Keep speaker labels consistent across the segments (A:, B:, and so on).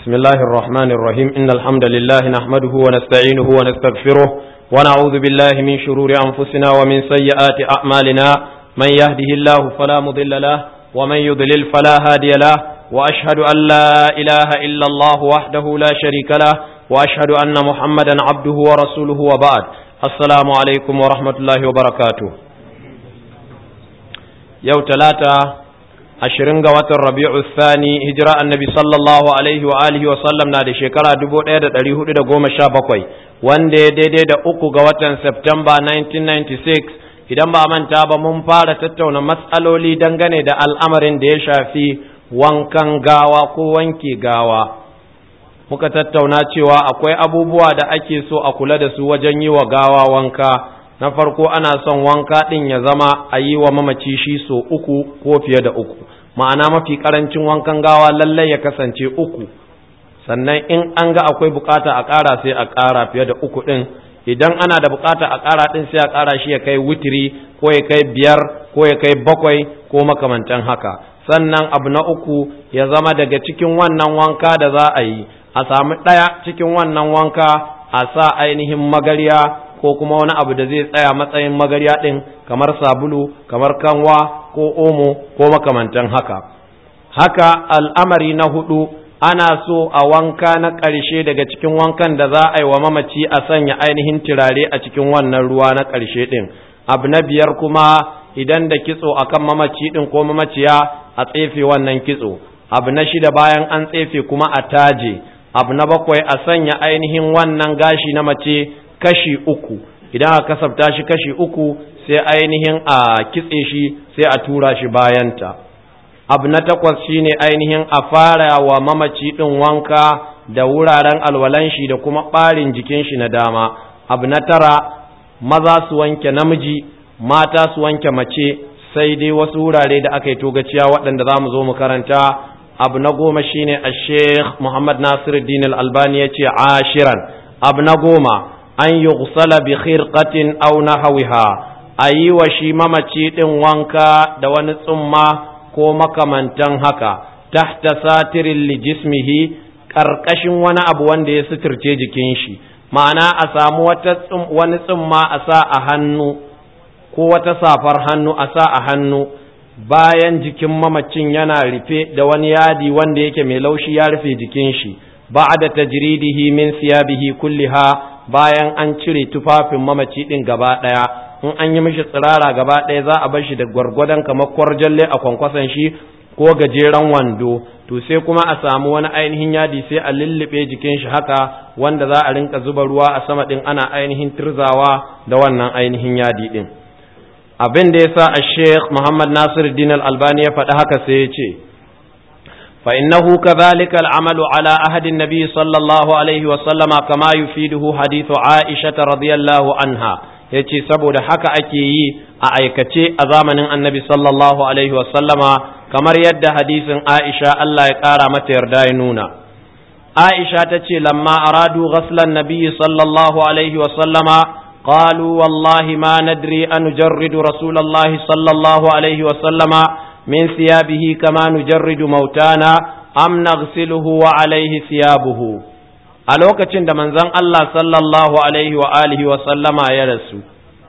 A: بسم الله الرحمن الرحيم إن الحمد لله نحمده ونستعينه ونستغفره ونعوذ بالله من شرور أنفسنا ومن سيئات أعمالنا من يهده الله فلا مضل له ومن يضلل فلا هادي له وأشهد أن لا إله إلا الله وحده لا شريك له وأشهد أن محمدا عبده ورسوله وبعد السلام عليكم ورحمة الله وبركاته يوم ثلاثة ashirin ga watan rabi'u thani hijira annabi sallallahu alaihi wa alihi wa sallam na da shekara dubu ɗaya da ɗari hudu da goma sha bakwai wanda ya daidai da uku ga watan Septemba 1996 idan ba manta ba mun fara tattauna matsaloli dangane da al'amarin da ya shafi wankan gawa ko wanke gawa muka tattauna cewa akwai abubuwa da ake so a kula da su wajen yi wa gawa wanka na farko ana son wanka ɗin ya zama a yi wa mamaci shi so uku ko fiye da uku ma'ana mafi ƙarancin wankan gawa lallai ya kasance uku sannan in an ga akwai bukata a ƙara sai a ƙara fiye da uku ɗin idan ana da bukata a ƙara ɗin sai a ƙara shi ya kai wutiri ko ya kai biyar ko ya kai bakwai ko makamantan haka sannan abu na uku ya zama daga cikin wannan wanka da za a yi a samu ɗaya cikin wannan wanka a sa ainihin magarya ko kuma wani abu da zai tsaya matsayin magarya ɗin kamar sabulu kamar kanwa ko omo ko makamantan haka haka al'amari na hudu ana so a wanka na ƙarshe daga cikin wankan da za a yi wa mamaci a sanya ainihin turare a cikin wannan ruwa na ƙarshe ɗin abu na biyar kuma idan da kitso akan mamaci ɗin ko mamaciya a tsefe wannan kitso abu na shida bayan an tsefe kuma a taje abu na bakwai a sanya ainihin wannan gashi na mace kashi uku idan aka kasafta shi kashi uku sai ainihin a kitse shi sai a tura shi bayanta abu na takwas shine ainihin a fara wa mamaci ɗin wanka da wuraren alwalan shi da kuma ɓarin jikin shi na dama abu na tara maza su wanke namiji mata su wanke mace sai dai wasu wurare da aka yi togaciya waɗanda za mu zo mu karanta abu na goma shine a sheikh muhammad nasiruddin al-albani ya ce ashiran abu na goma an yi bi khirqatin aw nahawiha a yi wa shi mamaci ɗin wanka da wani tsumma ko makamantan haka tahta satirin lijismihi ƙarƙashin wani abu wanda ya suturce jikin shi ma'ana a samu wani tsumma a sa a hannu ko wata safar hannu a sa a hannu bayan jikin mamacin yana rufe da wani yadi wanda yake mai laushi ya rufe jikin shi ba'da tajridihi min siyabihi kulliha bayan an cire tufafin mamaci ɗin gaba ɗaya in an yi mishi tsirara gaba ɗaya za a bar shi da gwargwadon kamar kwarjalle a kwankwason shi ko gajeren wando to sai kuma a samu wani ainihin yadi sai a lullube jikin shi haka wanda za a rinka zuba ruwa a sama ɗin ana ainihin turzawa da wannan ainihin yadi ɗin abin da ya sa a sheikh muhammad nasir din albani ya faɗi haka sai ya ce فإنه كذلك العمل على أهد النبي صلى الله عليه وسلم كما يفيده حديث عائشة رضي الله عنها yace saboda haka ake yi a aikace a zamanin annabi sallallahu alaihi wasallama kamar yadda hadisin Aisha Allah ya ƙara mata yarda ya nuna Aisha ta ce lamma aradu ghaslan nabiyyi sallallahu alaihi wasallama qalu wallahi ma nadri an nujarridu rasulallahi sallallahu alaihi wasallama من ثيابه كما نجرد موتانا أم نغسله وعليه ثيابه a lokacin da manzon Allah sallallahu alaihi wa alihi wa sallama ya rasu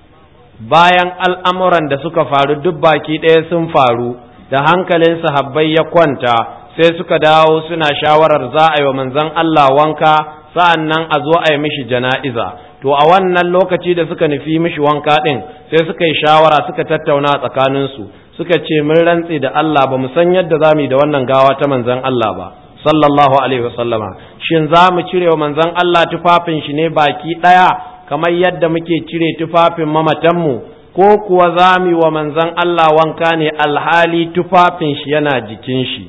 A: bayan al'amuran da suka faru duk baki ɗaya sun faru da hankalin sahabbai ya kwanta sai suka dawo suna shawarar za a yi wa manzon Allah wanka sa'an nan a zo a yi mishi jana'iza to a wannan lokaci da suka nufi mishi wanka ɗin sai suka yi shawara suka tattauna tsakaninsu suka ce mun rantse da Allah ba mu san yadda za mu yi da wannan gawa ta manzan Allah ba sallallahu alaihi wasallama shin za mu cire wa manzan Allah tufafin shi ne baki ɗaya kamar yadda muke cire tufafin mamatanmu ko kuwa za mu yi wa manzan Allah wanka ne alhali tufafin shi yana jikin shi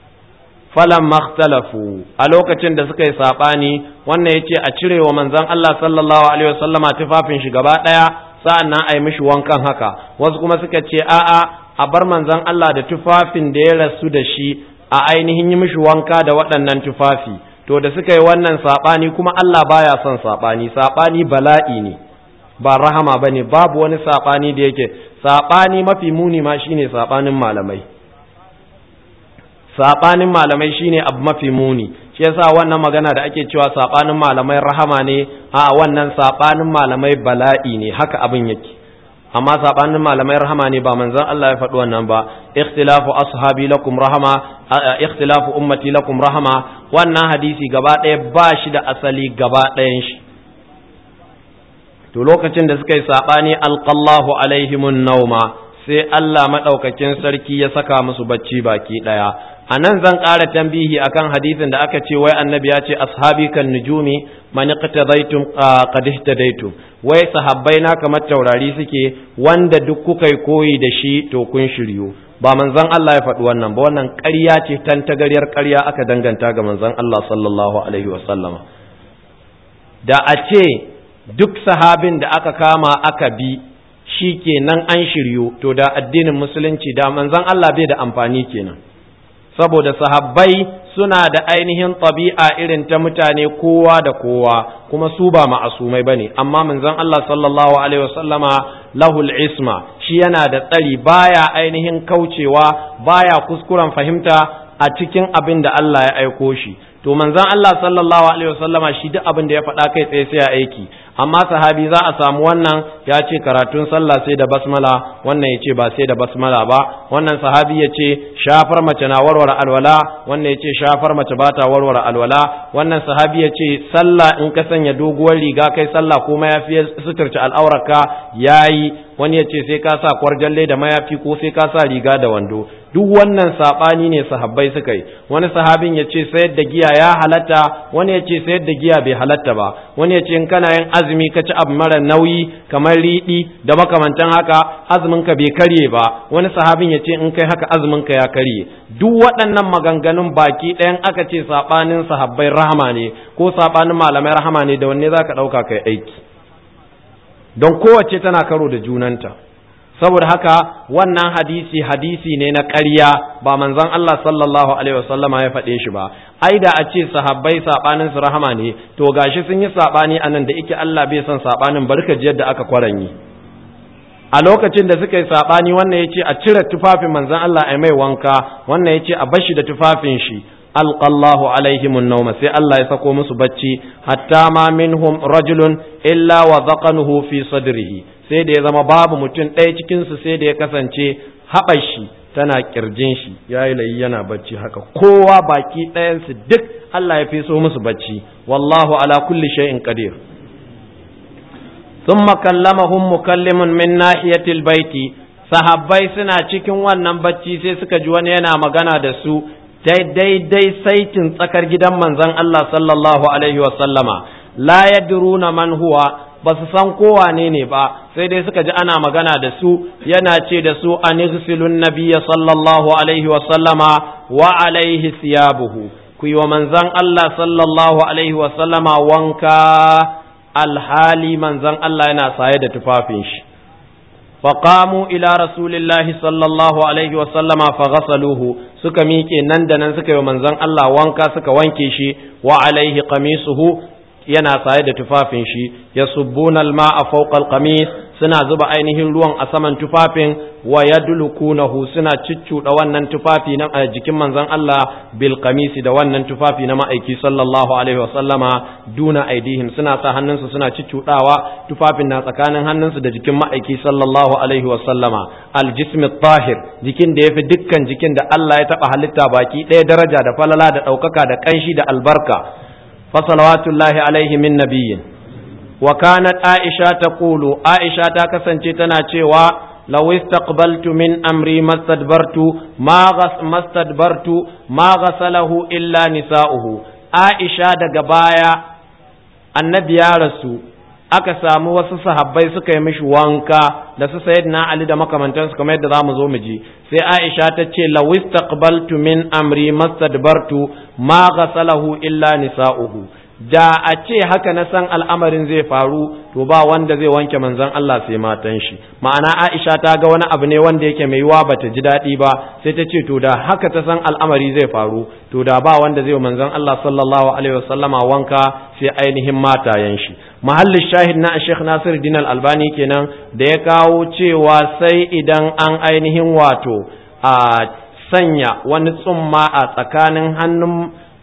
A: falan makhtalafu a lokacin da suka yi saɓani wannan ya ce a cire wa manzan Allah sallallahu alaihi wasallama tufafin shi gaba ɗaya sa'an nan a yi mishi wankan haka wasu kuma suka ce a'a a bar manzon Allah da tufafin da ya rasu da shi a ainihin yi mishi wanka da waɗannan tufafi to da suka yi wannan saɓani kuma Allah baya son saɓani saɓani bala'i ne ba rahama ba ne babu wani saɓani da yake saɓani mafi muni ma shine saɓanin malamai saɓanin malamai shine abu mafi muni shi yasa wannan magana da ake cewa sabanin malamai rahama ne a wannan sabanin malamai bala'i ne haka abin yake amma sabanin malamai rahama ne ba manzon Allah ya faɗi wannan ba ikhtilafu ashabi lakum rahama ikhtilafu ummati lakum rahama wannan hadisi gaba ɗaya ba shi da asali gaba ɗayan shi to lokacin da suka yi sabani alqallahu alaihimun nauma sai Allah madaukakin sarki ya saka musu bacci baki ɗaya a nan zan ƙara tambihi akan hadisin da aka ce wai annabi ya ce ashabi kan nujumi man iqtadaytum qad ihtadaytum wai sahabbai na kamar taurari suke wanda duk kuka yi koyi da shi to kun shiryu ba manzon Allah ya faɗi wannan ba wannan ƙarya ce tan tagariyar ƙarya aka danganta ga manzon Allah sallallahu alaihi wasallama da a ce duk sahabin da aka kama aka bi shi kenan an shiryu to da addinin musulunci da manzon Allah bai da amfani kenan saboda sahabbai suna da ainihin ɗabi'a irin ta mutane kowa da kowa kuma su ba ma'asumai ba ne amma manzon Allah sallallahu alaihi wasallama lahul isma shi yana da tsari baya ainihin kaucewa baya kuskuren fahimta a cikin abin da Allah ya aiko shi to manzon Allah sallallahu alaihi wasallama shi duk abin da ya faɗa kai tsaye sai ya aiki amma sahabi za a samu wannan ya ce karatun sallah sai da basmala wannan ya ce ba sai da basmala ba wannan sahabi ya ce shafar mace na warware alwala wannan ya ce shafar mace ba ta warware alwala wannan sahabi ya ce sallah in ka sanya doguwar riga kai sallah ko mayafi suturci al'aurarka yayi wani ya ce sai ka sa kwarjalle da mayafi ko sai ka sa riga da wando duk wannan sabani ne sahabbai suka yi wani sahabin ya ce sayar da giya ya halatta wani ya ce sayar da giya bai halatta ba wani ya ce in kana yin azumi ka ci abu mara nauyi kamar riɗi da makamantan haka azumin ka bai karye ba wani sahabin ya ce in kai haka azumin ka ya karye duk waɗannan maganganun baki ɗayan aka ce sabanin sahabbai rahama ne ko sabanin malamai rahama ne da wanne zaka ɗauka kai aiki don kowace tana karo da junanta saboda haka wannan hadisi hadisi ne na ƙarya ba manzon Allah sallallahu alaihi wasallama ya faɗe shi ba ai da a ce sahabbai sabanin su rahama ne to gashi sun yi sabani anan da yake Allah bai son sabanin barka ji yadda aka kwaranyi a lokacin da suka yi sabani wannan yace a cire tufafin manzon Allah ai mai wanka wannan yace a bashi da tufafin shi alqallahu alaihim an-nawma sai Allah ya sako musu bacci hatta ma minhum rajulun illa wa dhaqanuhu fi sadrihi sai da ya zama babu mutum ɗaya cikin su sai da ya kasance haɓar shi tana kirjin shi yayi layi yana bacci haka kowa baki ɗayan su duk Allah ya fi so musu bacci wallahu ala kulli shay'in qadir thumma kallamahum mukallimun min nahiyatil baiti sahabbai suna cikin wannan bacci sai suka ji wani yana magana da su daidai saitin tsakar gidan manzon Allah sallallahu alaihi sallama la yadruna man huwa ba su san kowa ne ne ba sai dai suka ji ana magana da su yana ce da su an igsilun nabiyya sallallahu alaihi sallama wa alaihi siyabuhu ku yi wa manzon Allah sallallahu alaihi sallama wanka alhali manzon Allah yana saye da tufafin shi فقاموا إلى رسول الله صلى الله عليه وسلم فغسلوه suka miƙe nan da nan suka yi manzon Allah wanka suka wanke shi wa alaihi qamisuhu yana saye da tufafin shi yasubbuna al-ma'a fawqa al-qamis suna zuba ainihin ruwan a saman tufafin wa yadlukunahu suna ciccuda wannan tufafi na jikin manzon Allah bil qamisi da wannan tufafi na ma'aiki sallallahu alaihi wa sallama duna aidihim suna sa hannunsu suna ciccudawa tufafin na tsakanin hannunsu da jikin ma'aiki sallallahu alaihi wa sallama al jism tahir jikin da yafi dukkan jikin da Allah ya taba halitta baki ɗaya daraja da falala da ɗaukaka da kanshi da albarka fa salawatullahi alaihi min nabiyyin wa kanat aisha taqulu aisha ta kasance tana cewa لو استقبلت من أمري ما استدبرت ما غس ما استدبرت ما غسله إلا نساؤه عائشة daga baya annabi ya rasu aka samu wasu sahabbai suka yi mishi wanka da su sayyidina Ali da makamantansu kamar yadda zamu zo mu ji sai Aisha ta ce law istaqbaltu min amri mastadbartu ma ghasalahu illa nisa'uhu da a ce haka na san al'amarin zai faru to ba wanda zai wanke manzon Allah sai matan shi ma'ana Aisha ta ga wani abu ne wanda yake mai yiwa bata ji daɗi ba sai ta ce to da haka ta san al'amari zai faru to da ba wanda zai manzon Allah sallallahu alaihi wasallama wanka sai ainihin matayen shi mahallin shahid na Sheikh Nasir Din Al-Albani kenan da ya kawo cewa sai idan an ainihin wato a sanya wani tsumma a tsakanin hannun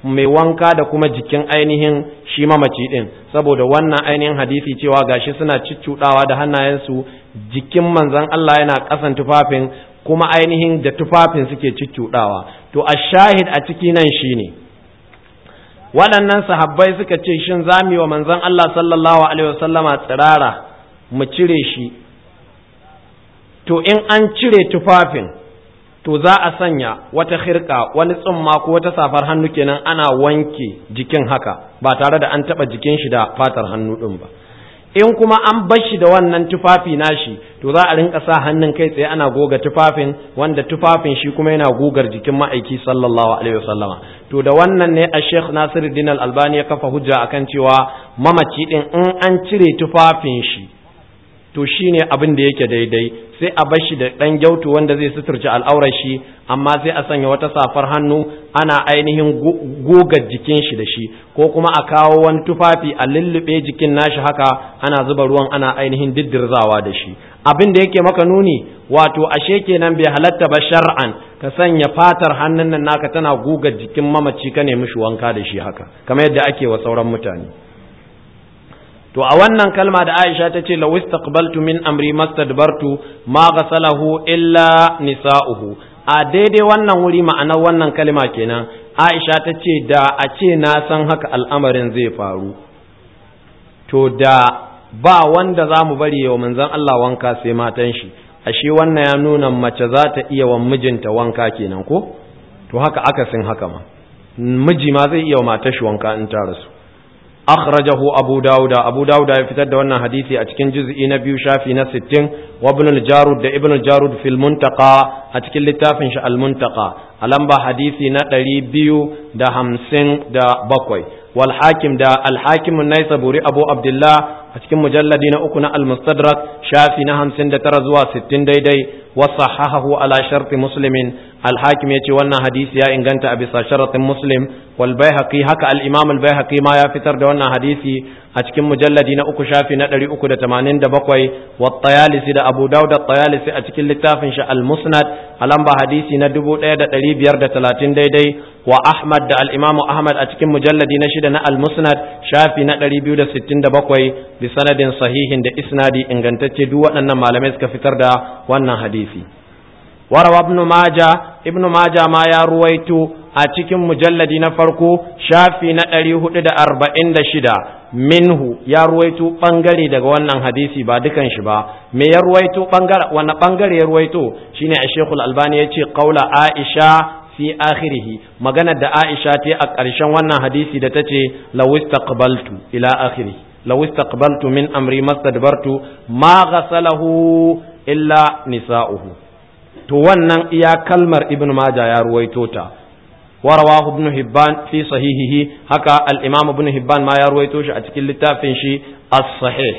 A: mai wanka da kuma jikin ainihin shi mamaci din saboda wannan ainihin hadisi cewa gashi suna ciccudawa da hannayensu jikin manzon Allah yana kasan tufafin kuma ainihin da tufafin suke ciccudawa to a shahid a ciki nan shine waɗannan sahabbai suka ce shin zami wa manzon Allah sallallahu alaihi wasallama tsirara mu cire shi to in an cire tufafin to za a sanya wata khirka wani tsumma ko wata safar hannu kenan ana wanke jikin haka ba tare da an taba jikin shi da fatar hannu din ba in kuma an bar shi da wannan tufafi nashi to za a rinka sa hannun kai tsaye ana goga tufafin wanda tufafin shi kuma yana gogar jikin ma'aiki sallallahu alaihi wasallama to da wannan ne a Sheikh Nasiruddin Al-Albani ya kafa hujja akan cewa mamaci din in an cire tufafin shi to shi ne abin da yake daidai sai a bar shi da ɗan gyautu wanda zai suturci al'aurar shi amma sai a sanya wata safar hannu ana ainihin goga jikin shi da shi ko kuma a kawo wani tufafi a lullube jikin nashi haka ana zuba ruwan ana ainihin diddirzawa da shi abin da yake maka nuni wato ashe kenan bai halatta ba shar'an ka sanya fatar hannun nan naka tana goga jikin mamaci ka nemi shi wanka da shi haka kamar yadda ake wa sauran mutane to a wannan kalma da Aisha ta ce law istaqbaltu min amri mastadbartu ma ghasalahu illa nisa'uhu a daidai wannan wuri ma'anar wannan kalma kenan Aisha ta ce da a ce na san haka al'amarin zai faru to da ba wanda za mu bari wa manzon Allah wanka sai matan shi ashe wannan ya nuna mace za ta iya wa mijinta wanka kenan ko to haka akasin haka ma miji ma zai iya wa matar shi wanka in ta rasu akhrajahu abu dauda abu dauda ya fitar da wannan hadisi a cikin juz'i na biyu shafi na 60 wa ibn al-jarud da ibn al-jarud fil muntaqa a cikin littafin shi al-muntaqa a lamba hadisi na 257 wal hakim da al-hakim an-naisaburi abu abdullah a cikin mujalladi na uku na al-mustadrak shafi na 59 zuwa 60 daidai wa sahahahu ala sharti muslimin al-hakim yace wannan hadisi ya inganta a bisa sharatin muslim wal baihaqi haka al-imam al-baihaqi ma ya fitar da wannan hadisi a cikin mujalladi na uku shafi na 387 wa tayalisi da abu dawud at-tayalisi a cikin littafin shi al-musnad a lamba hadisi na 1530 daidai wa ahmad da al-imam ahmad a cikin mujalladi na shida na al-musnad shafi na 267 bi sanadin sahihin da isnadi ingantacce duk waɗannan malamai suka fitar da wannan hadisi warawa ibn maja ibn maja ma ya ruwaito a cikin mujalladi na farko shafi na ɗari hudu da arba'in da shida minhu ya ruwaito ɓangare daga wannan hadisi ba dukan shi ba me ya ruwaito ɓangare wani ɓangare ya ruwaito shine a shekul albani ya ce ƙaula aisha fi akhirihi maganar da aisha ta a ƙarshen wannan hadisi da ta ce lawistaqbaltu ila akhiri lawistaqbaltu min amri mastadbartu ma ghasalahu illa nisa'uhu to wannan iya kalmar ibn majah ya ruwaito ta ورواه ابن هبان في صحيحه هكا الإمام ابن هبان ما يروي توش أتكل لتافن شي الصحيح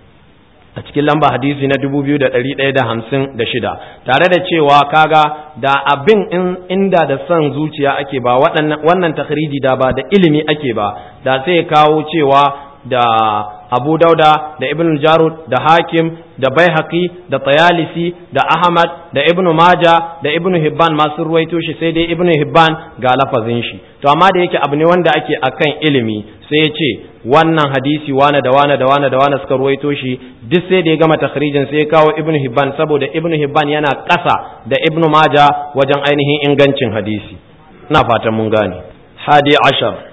A: أتكل لمبا حديثي ندبو بيو دا تريد ايدا همسن دا شدا تare da cewa kaga da abin inda da son zuciya ake ba wannan takhriji da ba da ilimi ake ba da sai kawo cewa da abu dauda da ibn jarud da hakim da baihaqi da tayalisi da ahmad da ibn maja da ibn hibban masu ruwaito shi sai dai ibn hibban ga lafazin shi to amma da yake abu ne wanda ake akan ilimi sai ya ce wannan hadisi wane da wane da wane da wane suka ruwaito shi duk sai da ya gama takhrijin sai ya kawo ibn hibban saboda ibn hibban yana ƙasa da ibn maja wajen ainihin ingancin hadisi ina fatan mun gane hadi ashar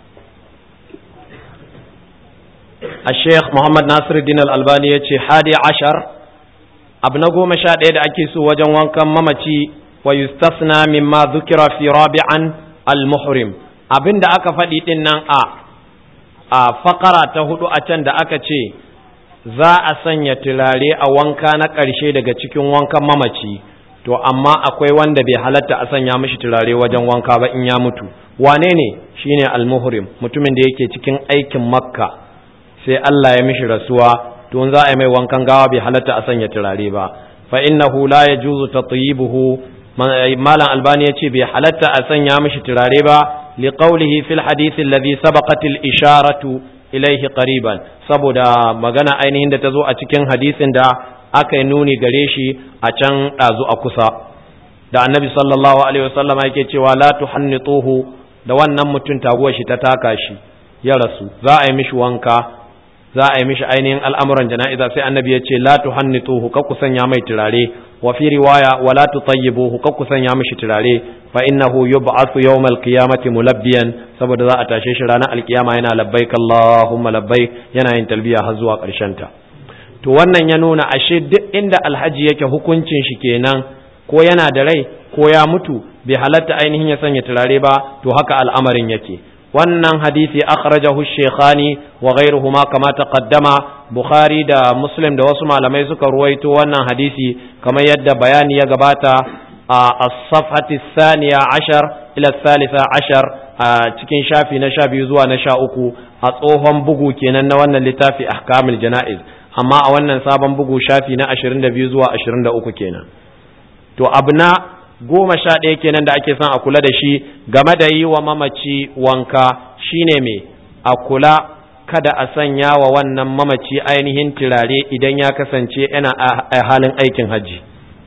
A: الشيخ محمد ناصر الدين الألباني يتشي حادي عشر ابن قوم شاد أكيس وجن وانكم ممتي ويستثنى مما ذكر في رابعا المحرم abin da aka faɗi ɗin nan a a fakara ta hudu a can da aka ce za a sanya turare a wanka na ƙarshe daga cikin wankan mamaci to amma akwai wanda bai halatta a sanya mishi turare wajen wanka ba in ya mutu wane ne shine almuhrim mutumin da yake cikin aikin makka sai Allah ya mishi rasuwa to za a yi mai wankan gawa bai halatta a sanya turare ba fa innahu la yajuzu tatyibuhu malam albani ya ce bai halatta a sanya mishi turare ba li qawlihi fil hadith alladhi sabaqat al isharatu ilayhi qariban saboda magana ainihin da ta zo a cikin hadisin da aka yi nuni gare shi a can ɗazu a kusa da annabi sallallahu alaihi wasallama yake cewa la tuhannituhu da wannan mutum taguwar shi ta taka shi ya rasu za a yi mishi wanka za a yi mishi ainihin al'amuran jana'iza sai annabi ya ce la tuhannituhu ka ku sanya mai turare wa fi riwaya wa la tutayyibuhu ka ku sanya mishi turare fa innahu yub'athu yawmal qiyamati mulabbiyan saboda za a tashe shi ranar alkiyama yana labbaik allahumma labbaik yana yin talbiya har zuwa ƙarshen ta to wannan ya nuna ashe duk inda alhaji yake hukuncin shi kenan ko yana da rai ko ya mutu bai halatta ainihin ya sanya turare ba to haka al'amarin yake wannan hadisi akhrajahu shaykhani wa ghayruhuma kama taqaddama bukhari da muslim da wasu malamai suka ruwaito wannan hadisi kamar yadda bayani ya gabata a as-safhati thaniya ashar ila thalitha ashar a cikin shafi na sha biyu zuwa na sha uku a tsohon bugu kenan na wannan littafi ahkamul jana'iz amma a wannan sabon bugu shafi na ashirin da biyu zuwa ashirin da uku kenan to abu na goma sha ɗaya kenan da ake son a kula da shi game da yi wa mamaci wanka shine me a kula kada a sanya wa wannan mamaci ainihin turare idan ya kasance yana a halin aikin hajji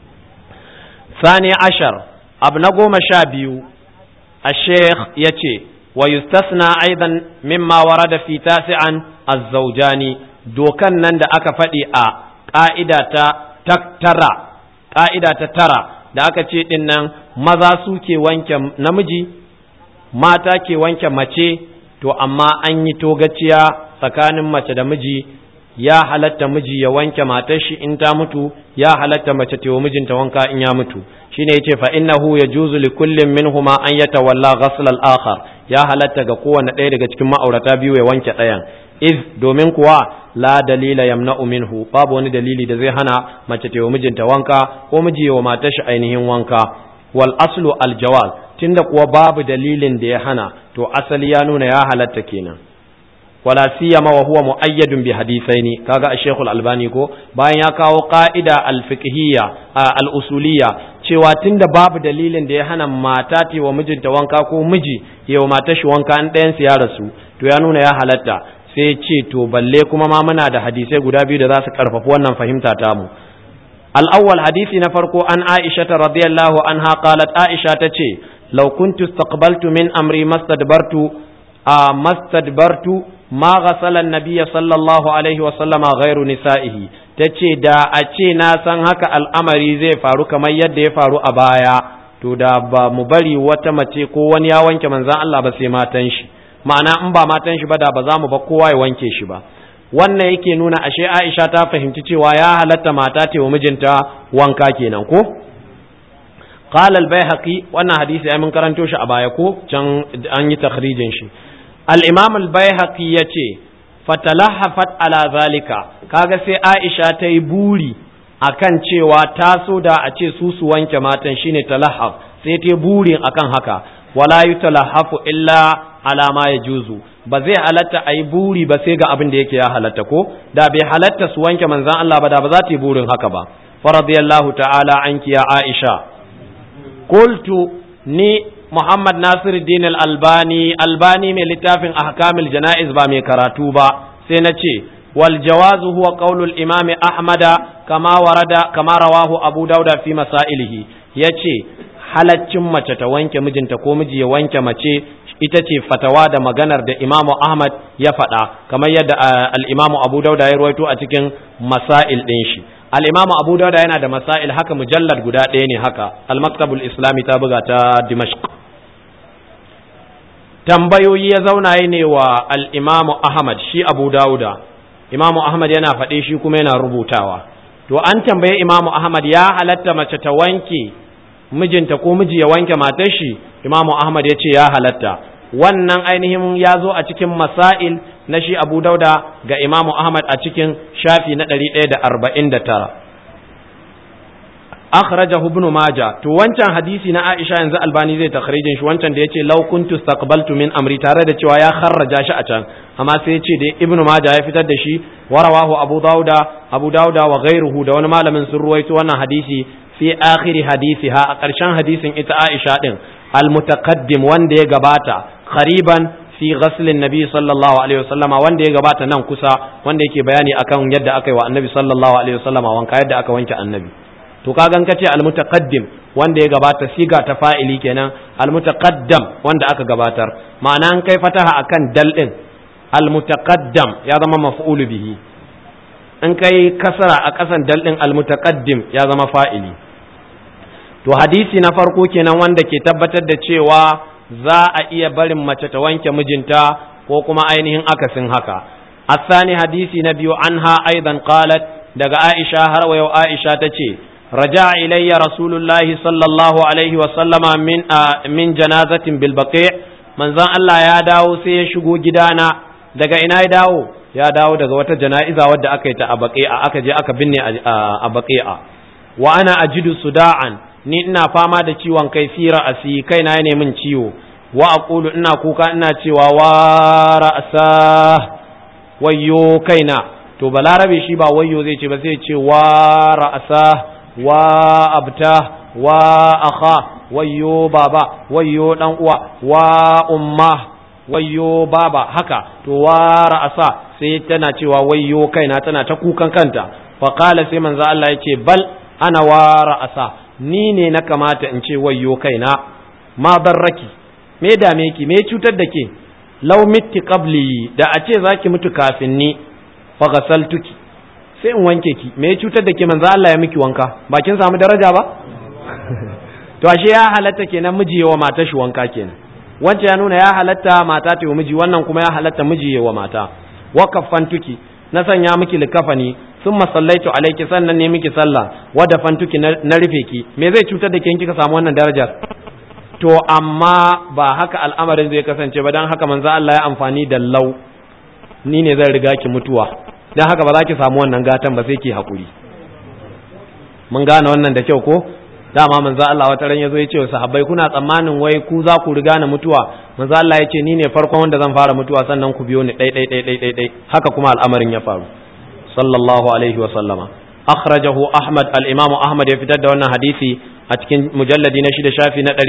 A: sani ashar abu na goma sha biyu a sheikh ya ce wa yustasna aidan mimma warada fi tasi'an azzaujani dokan nan da aka faɗi a ƙa'ida ta tara ƙa'ida ta tara da aka ce ɗin nan maza su ke wanke namiji mata ke wanke mace to amma an yi togaciya tsakanin mace da miji ya halatta miji ya wanke matar shi in ta mutu ya halatta mace ta mijinta wanka in ya mutu shine yace fa innahu yajuzu li kullin minhuma an yatawalla ghasl al-akhar ya halatta ga kowanne ɗaya daga cikin ma'aurata biyu ya wanke ɗayan iz domin kuwa la dalila yamna'u minhu babu wani dalili da zai hana mace ta yi mijinta wanka ko miji wa matar shi ainihin wanka wal aslu al jawaz tunda kuwa babu dalilin da ya hana to asali ya nuna ya halatta kenan wala siyama wa huwa muayyadun bi hadithaini kaga a shekul albani ko bayan ya kawo qa'ida al fiqhiyya al usuliyya cewa tunda babu dalilin da ya hana mata ta wa mijinta wanka ko miji ya wa matar shi wanka an ɗayan su ya rasu to ya nuna ya halatta sai ce to balle kuma ma muna da hadisai guda biyu da za su karfafi wannan fahimta ta mu al-awwal hadisi na farko an Aisha radiyallahu anha qalat Aisha tace law kuntu istaqbaltu min amri mastadbartu a mastadbartu ma ghasala an-nabiy sallallahu alaihi wa sallama ghairu nisa'ihi tace da a ce na san haka al'amari zai faru kamar yadda ya faru a baya to da ba mu bari wata mace ko wani ya wanke manzon Allah ba sai matan shi ma'ana in ba matan shi ba da ba za mu ba kowa ya wanke shi ba wannan yake nuna ashe Aisha ta fahimci cewa ya halatta mata ta wa mijinta wanka kenan ko qala al-baihaqi wannan hadisi ai mun karanto shi a baya ko can an yi takhrijin shi al-imam al-baihaqi yace fatalahafat ala zalika kaga sai Aisha ta yi buri akan cewa ta so da a ce su su wanke matan shine talahaf sai ta burin akan haka wala yutalahafu illa ala ma yajuzu ba zai halatta a yi buri ba sai ga abin da yake ya halatta ko da bai halatta su wanke manzan Allah ba da ba za ta yi burin haka ba faradiyallahu ta'ala anki ya Aisha qultu ni Muhammad Nasiruddin al-Albani Albani mai littafin ahkamil janaiz ba mai karatu ba sai na ce wal jawazu huwa qaulul imam Ahmada kama warada kama rawahu Abu Dauda fi masailihi yace halaccin mace ta wanke mijinta ko miji ya wanke mace ita ce fatawa da maganar da imamu ahmad ya faɗa kamar yadda al'imamu abu dauda ya ruwaito a cikin masail ɗin shi al'imamu abu dauda yana da masail haka mujallad guda ɗaya ne haka al-maktabul islami ta buga ta dimashq tambayoyi ya zauna ne wa al'imamu ahmad shi abu dauda imamu ahmad yana faɗe shi kuma yana rubutawa to an tambaye imamu ahmad ya halatta mace ta wanke mijinta ko miji ya wanke matar shi imamu ahmad ya ce ya halatta wannan ainihin ya zo a cikin masail na shi abu dauda ga imamu ahmad a cikin shafi na ɗari ɗaya da arba'in da tara akhrajahu ibn maja to wancan hadisi na aisha yanzu albani zai takhrijin shi wancan da yace law kuntu istaqbaltu min amri tare da cewa ya kharraja shi a can amma sai yace da ibn maja ya fitar da shi warawahu abu dauda abu dauda wa ghairuhu da wani malamin sun ruwaito wannan hadisi fi akhiri hadisiha a ƙarshen hadisin ita Aisha din al-mutaqaddim wanda ya gabata khariban fi ghaslin nabi sallallahu alaihi wasallama wanda ya gabata nan kusa wanda yake bayani akan yadda aka yi wa annabi sallallahu alaihi wasallama wanka yadda aka wanke annabi to ka gan kace almutaqaddim wanda ya gabata siga ta fa'ili kenan almutaqaddam wanda aka gabatar ma'ana an kai fataha akan dal din almutaqaddam ya zama maf'ulu bihi in kai kasara a kasan dal din almutaqaddim ya zama fa'ili to hadisi na farko kenan wanda ke tabbatar da cewa za a iya barin mace ta wanke mijinta ko kuma ainihin akasin haka الثاني حديث نبي عنها أيضا قالت دقى عائشة هروا عائشة تشي رجع إلي رسول الله صلى الله عليه وسلم من آه من جنازة بالبقيع من ذا الله يا داو سيشغو جدانا دقى إنا داو يا داو دقى وتا جنائزة ودى أكيت أبقيع أكجي أكبني أبقيع وأنا أجد صداعا ni ina fama da ciwon kai fi ra'asi kaina ya min ciwo wa aqulu ina kuka ina cewa wa ra'sa wayyo kaina to balarabe shi ba wayyo zai ce ba sai ce wa ra'asa wa abta wa akha wayyo baba wayyo dan uwa wa umma wayyo baba haka to wa ra'asa sai tana cewa wayyo kaina tana ta kukan kanta fa qala sai manzo Allah yace bal ana wa ra'asa ni ne na kamata in ce wayyo kaina ma barraki me dame ki me cutar da ke law mitti qabli da a ce zaki mutu kafin ni fa ghasaltuki sai in wanke ki me cutar da ke manzo Allah ya miki wanka ba kin samu daraja ba to ashe ya halatta kenan miji wa mata shi wanka kenan wancan ya nuna ya halatta mata ta yi miji wannan kuma ya halatta miji wa mata wa kaffantuki na sanya miki likafani sun masallaitu alaiki sannan ne miki sallah wa dafantuki na rufe ki me zai cutar da ke kika samu wannan darajar to amma ba haka al'amarin zai kasance ba don haka manzo Allah ya amfani da lau ni ne zan riga ki mutuwa don haka ba za ki samu wannan gatan ba sai ki haƙuri mun gane wannan da kyau ko dama manzo Allah wata ran yazo ya ce wa sahabbai kuna tsammanin wai ku za ku riga na mutuwa manzo Allah ya ce ni ne farkon wanda zan fara mutuwa sannan ku biyo ni dai dai dai dai dai haka kuma al'amarin ya faru sallallahu alaihi wa sallama akhrajahu ahmad al-imamu ahmad ya fitar da wannan hadisi a cikin mujalladi na shida shafi na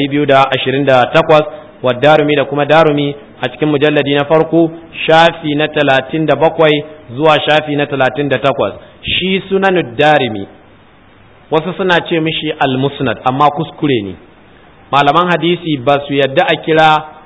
A: 228 wa darumi da kuma darumi a cikin mujalladi na farko shafi na 37 zuwa shafi na 38 shi sunanud darimi wasu suna ce mishi al-musnad amma kuskure ne malaman hadisi ba su yadda a kira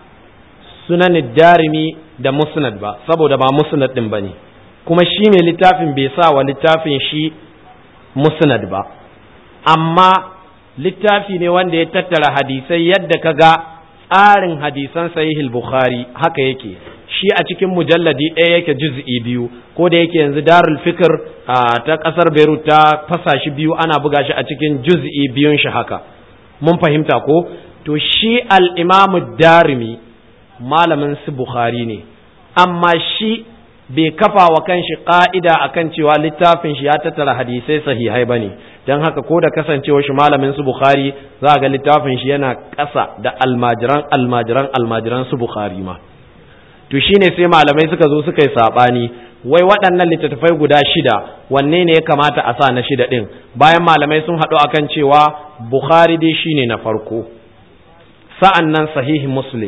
A: sunan darimi da musnad ba saboda ba musnad din bane kuma shi mai littafin bai sa wa littafin shi musnad ba amma littafi ne wanda ya tattara hadisai yadda ka ga tsarin hadisan sahihul bukhari haka yake shi a cikin mujalladi ɗaya yake juz'i biyu ko da yake yanzu darul fikr ta ƙasar beirut ta fasa shi biyu ana buga shi a cikin juz'i biyun shi haka mun fahimta ko to shi al-imamu darimi malamin su bukhari ne amma shi bai kafa wa kanshi ka'ida akan cewa littafin shi ya tattara hadisai sahihai bane don haka ko da kasancewa shi malamin su bukhari za ga littafin shi yana ƙasa da almajiran almajiran almajiran su bukhari ma to shine sai malamai suka zo suka yi sabani wai waɗannan littattafai guda shida wanne ne ya kamata a sa na shida ɗin bayan malamai sun haɗu akan cewa bukhari dai shine na farko sa'an nan sahihi muslim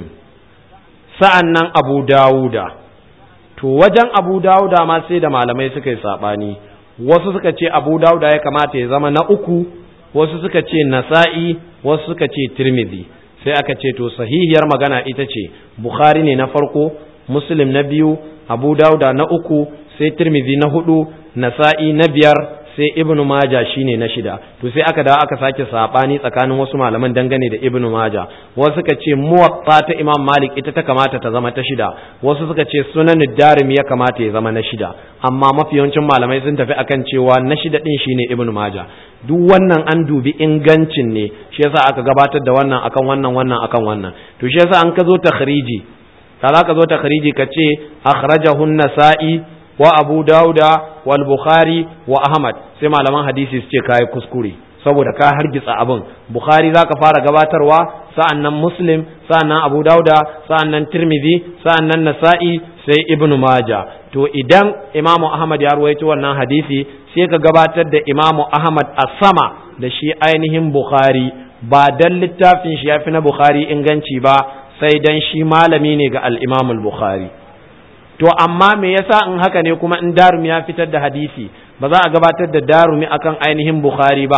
A: sa'an nan abu dawuda to wajen abu dawuda ma sai da malamai suka yi saɓani wasu suka ce abu dawuda ya kamata ya zama na uku wasu suka ce nasa'i wasu suka ce tirmidhi sai aka ce to sahihiyar magana ita ce bukhari ne na farko muslim na biyu abu dawuda na uku sai tirmidhi na hudu nasa'i na biyar sai ibnu maja shine na shida to sai aka dawo aka sake sabani tsakanin wasu malaman dangane da ibnu maja wasu suka ce muwatta ta imam malik ita ta kamata ta zama ta shida wasu suka ce sunan darimi ya kamata ya zama na shida amma mafi yawancin malamai sun tafi akan cewa na shida din shine ibnu maja duk wannan an dubi ingancin ne shi yasa aka gabatar da wannan akan wannan wannan akan wannan to shi yasa an ka zo takhriji ka za ka zo takhriji ka ce akhrajahu an-nasa'i wa abu dauda wal bukhari wa ahmad sai malaman hadisi su ce kai kuskure saboda ka hargitsa abin bukhari zaka fara gabatarwa sa'annan muslim sa'annan abu dauda sa'annan tirmidhi sa'annan nasa'i sai ibnu maja to idan imamu ahmad ya ruwaito wannan hadisi sai ka gabatar da imamu ahmad a sama da shi ainihin bukhari ba dan littafin shi yafi na bukhari inganci ba sai dan shi malami ne ga al-imam al-bukhari to amma me yasa in haka ne kuma in darumi ya fitar da hadisi ba za a gabatar da darumi akan ainihin bukhari ba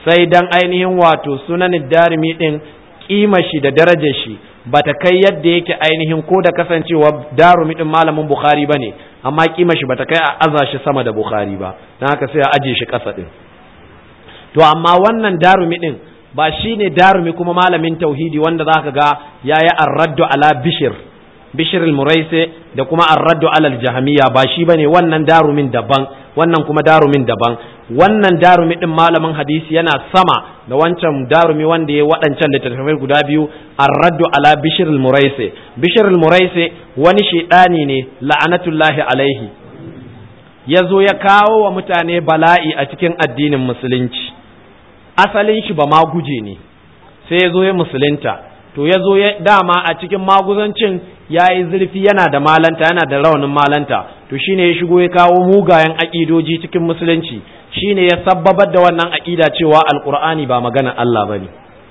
A: sai dan ainihin wato sunan darimi din kima shi da darajar shi bata kai yadda yake ainihin ko da kasancewa darumi din malamin bukhari bane amma kima shi bata kai a aza shi sama da bukhari ba dan haka sai a aje shi kasa din to amma wannan darumi din ba shine darumi kuma malamin tauhidi wanda zaka ga yayi ar-raddu ala bishir bishir al-muraisi da kuma ar-raddu ala al-jahmiya ba shi bane wannan darumin daban wannan kuma darumin daban wannan darumi din malamin hadisi yana sama da wancan darumi wanda ya waɗancan littattafai guda biyu ar-raddu ala bishir al-muraisi bishir al-muraisi wani shedani ne la'anatullahi alaihi yazo ya kawo wa mutane bala'i a cikin addinin musulunci asalin shi ba maguje ne sai ya zo ya musulunta to ya zo ya dama a cikin maguzancin ya yi zurfi yana da malanta yana da raunin malanta to shine ya shigo ya kawo mugayen aƙidoji cikin musulunci shine ya sabbabar da wannan aƙida cewa alƙur'ani ba magana Allah bane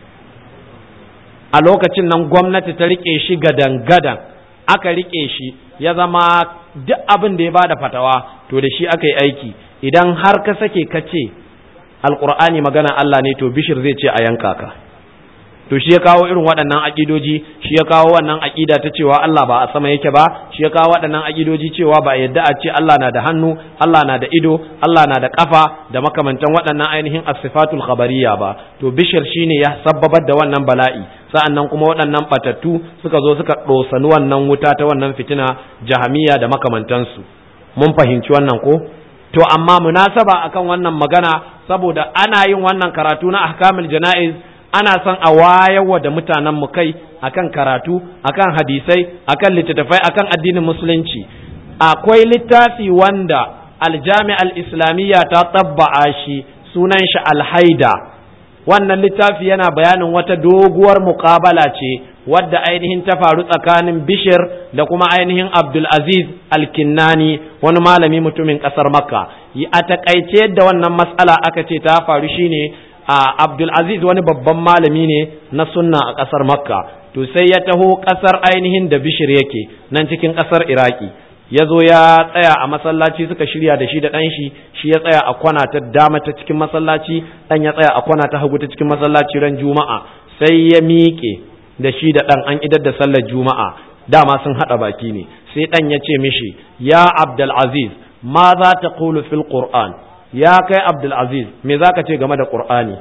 A: a lokacin nan gwamnati ta rike shi gadan gadan aka rike shi ya zama duk abin da ya bada fatawa to da shi aka yi aiki idan har ka sake ka ce alkur'ani magana Allah ne to bishir zai ce a yanka ka to shi ya kawo irin waɗannan aƙidoji shi ya kawo wannan aƙida ta cewa Allah ba a sama yake ba shi ya kawo waɗannan aƙidoji cewa ba a yadda a ce Allah na da hannu Allah na da ido Allah na da ƙafa da makamantan waɗannan ainihin asifatul khabariya ba to bishir shine ya sabbabar da wannan bala'i sa'annan kuma waɗannan batattu suka zo suka ɗosani wannan wuta ta wannan fitina jahamiya da makamantansu mun fahimci wannan ko to amma munasaba akan wannan magana saboda ana yin wannan karatu na ahkamul jana'iz ana son a wayarwa da mutanen mu kai akan karatu akan hadisai akan littattafai akan addinin musulunci akwai littafi wanda aljami al-islamiyya ta tabba'a shi sunan shi alhaida wannan littafi yana bayanin wata doguwar muƙabala ce wadda ainihin ta faru tsakanin bishir da kuma ainihin abdulaziz alkinnani wani malami mutumin ƙasar makka a takaice yadda wannan matsala aka ce ta faru shine a abdulaziz wani babban malami ne na sunna a ƙasar makka to sai ya taho ƙasar ainihin da bishir yake nan cikin ƙasar iraki ya zo ya tsaya a masallaci suka shirya da shi da ɗan shi shi ya tsaya a kwana ta dama ta cikin masallaci ɗan ya tsaya a kwana ta hagu ta cikin masallaci ran juma'a sai ya miƙe da shi da ɗan an idar da sallar juma'a dama sun haɗa baki ne sai ɗan ya ce mishi ya abdulaziz ma za ta kulu fil qur'an ya kai abdulaziz me za ka ce game da qur'ani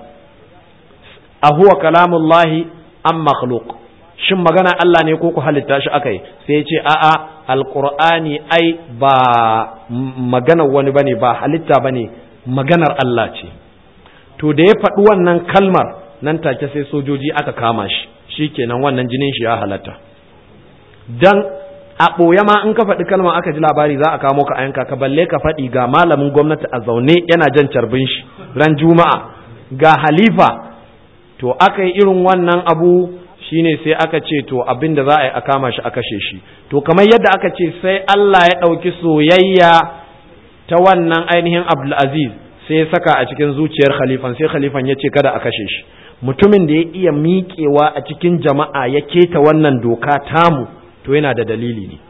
A: a huwa kalamullahi am makhluq shin magana Allah ne ko ku halitta shi akai sai ya ce a'a alqur'ani ai ba maganar wani bane ba halitta bane maganar Allah ce to da ya faɗi wannan kalmar nan take sai sojoji aka kama shi shikenan wannan jinin shi ya halatta dan a ɓoye ma in ka faɗi kalma aka ji labari za a kamo ka ayanka ka balle ka faɗi ga malamin gwamnati a zaune yana jan carbin shi ran juma'a ga halifa to aka yi irin wannan abu shine sai aka ce to abin da za a yi a kama shi a kashe shi to kamar yadda aka ce sai Allah ya ɗauki soyayya ta wannan ainihin Abdulaziz sai ya saka a cikin zuciyar khalifan sai khalifan ya ce kada a kashe shi mutumin da ya iya miƙewa a cikin jama'a ya keta wannan doka tamu to yana da dalili ne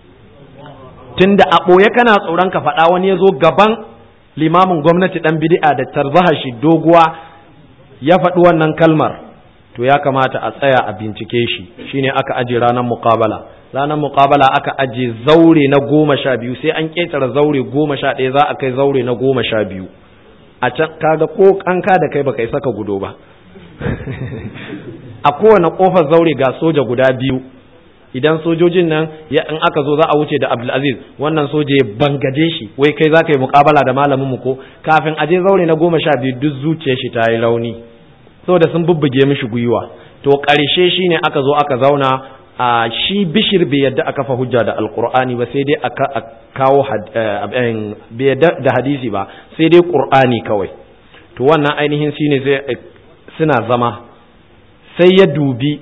A: tunda a ɓoye kana tsoron ka faɗa wani ya zo gaban limamin gwamnati ɗan bid'a da tarzaha shi doguwa ya faɗi wannan kalmar to ya kamata a tsaya a bincike shi shine aka aje ranar muqabala ranar muqabala aka aje zaure na goma sha biyu sai an ƙetare zaure goma sha ɗaya za a kai zaure na goma sha biyu a can kaga ko kanka da kai baka isa ka gudo ba a kowane kofar zaure ga soja guda biyu idan sojojin nan ya in aka zo za a wuce da Abdulaziz wannan soja ya bangaje shi wai kai za ka yi muƙabala da malamin mu ko kafin aje zaure na goma sha biyu duk zuciyar shi ta yi rauni saboda sun bubbuge mishi gwiwa to ƙarshe shine aka zo aka zauna a shi bishir bai yadda aka fa hujja da alqur'ani ba sai dai aka kawo bai yadda da hadisi ba sai dai qur'ani kawai to wannan ainihin shine sai suna zama sai ya dubi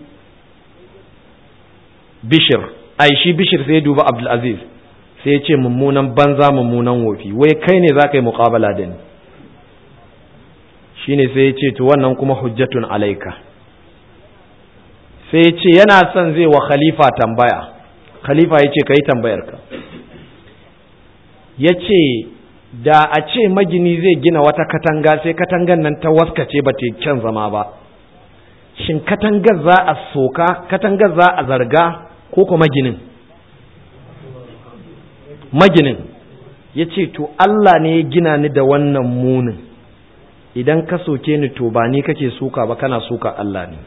A: bishir ai shi bishir sai ya dubi abdulaziz sai ya ce mummunan banza mummunan wofi wai kai ne za ka yi muƙabala da ni shine sai ya ce to wannan kuma hujjatun alaika sai ya ce yana son zai wa khalifa tambaya khalifa ya ce ka yi tambayarka ya ce
B: da a ce magini zai gina wata katanga sai katangan nan ta waskace ba ta kyan zama ba shin katangar za a soka katangar za a zarga ko kuma maginin maginin ya ce to Allah ne ya gina ni da wannan munin idan ka soke ni to ba ni kake suka ba kana suka Allah ne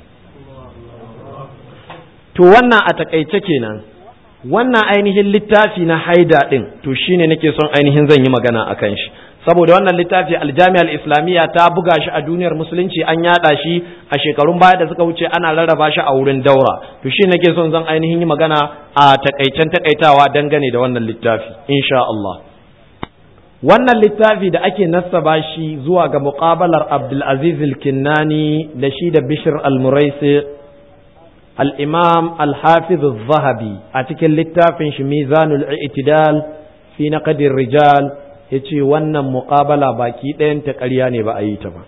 B: to wannan a takaice kenan wannan ainihin littafi na haida din to shine nake son ainihin zan yi magana akan shi saboda wannan littafi aljami'ar islamiyya ta buga shi a duniyar musulunci an yada shi a shekarun baya da suka wuce ana rarraba shi a wurin daura to shi nake son zan ainihin yi magana a takaicen takaitawa dangane da wannan littafi insha Allah wannan littafi da ake nassaba shi zuwa ga muqabalar Abdul Aziz al-Kinnani da shi da Bishr al-Muraisi al-Imam al-Hafiz al-Zahabi a cikin littafin shi Mizanul I'tidal fi naqdir rijal ya ce wannan muƙabala baki ɗayan ta ƙarya ne ba a yi ta ba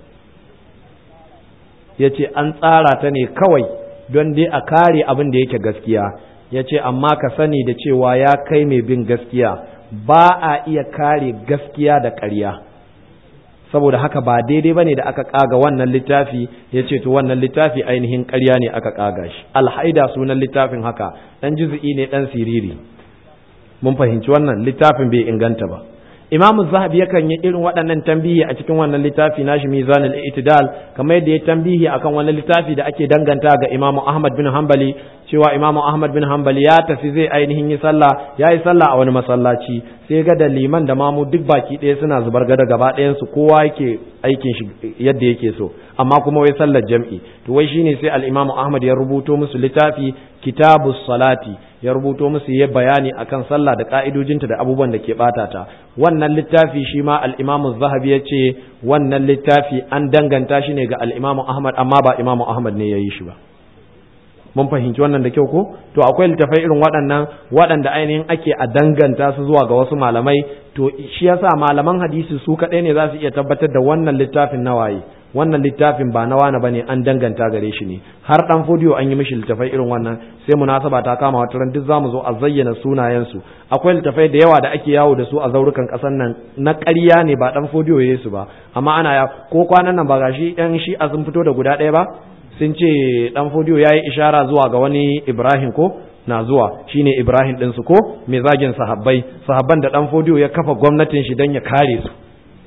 B: ya ce an tsara ta ne kawai don dai a kare abin da yake gaskiya ya ce amma ka sani da cewa ya kai mai bin gaskiya ba a iya kare gaskiya da ƙarya saboda haka ba daidai ba ne da aka ƙaga wannan littafi ya ce to wannan littafi ainihin ƙarya ne aka ƙaga shi alhaida sunan littafin haka ɗan juzu'i ne ɗan siriri mun fahimci wannan littafin bai inganta ba imamu zahabi yakan yi irin waɗannan tambihi a cikin wannan littafi nashi mizanul itidal kamar yadda ya tambihi akan wani littafi da ake danganta ga imamu ahmad bin hanbali cewa imamu ahmad bin hanbali ya tafi zai ainihin yi sallah ya yi sallah a wani masallaci sai ga da liman da mamu duk baki ɗaya suna zubar gada gaba ɗayan su kowa yake aikin shi yadda yake so amma kuma wai sallar jam'i to wai shine sai al-imamu ahmad ya rubuto musu littafi kitabus salati ya rubuto musu ya bayani akan sallah da ka'idojinta da abubuwan da ke bata ta wannan littafi shi ma al-Imam zahabi ya ce wannan littafi an danganta shi ne ga al-Imam Ahmad amma ba Imam Ahmad ne ya yi shi ba mun fahimci wannan da kyau ko to akwai littafai irin waɗannan waɗanda ainihin ake a danganta su zuwa ga wasu malamai to shi yasa malaman hadisi su kaɗai ne za su iya tabbatar da wannan littafin nawaye wannan littafin ba na wani bane an danganta gare shi ne har dan fodiyo an yi mishi littafai irin wannan sai munasaba ta kama wata ran duk zamu zo a zayyana sunayen su akwai littafai da yawa da ake yawo da su a zaurukan kasan nan na ƙarya ne ba dan fodiyo yayi su ba amma ana ya ko kwanan nan ba gashi yan shi a sun fito da guda ɗaya ba sun ce dan fodiyo yayi ishara zuwa ga wani Ibrahim ko na zuwa shine Ibrahim ɗinsu ko mai zagin sahabbai sahabban da dan fodiyo ya kafa gwamnatin shi dan ya kare su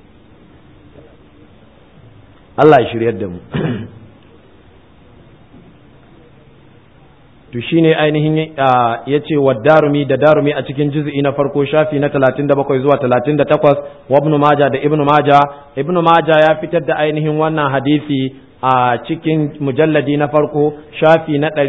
B: Allah ya shiryar da mu to shine ainihin ya ce wa darumi da darumi a cikin juz'i na farko shafi na 37 zuwa 38 wa ibn maja da ibn maja ibn maja ya fitar da ainihin wannan hadisi a cikin mujalladi na farko shafi na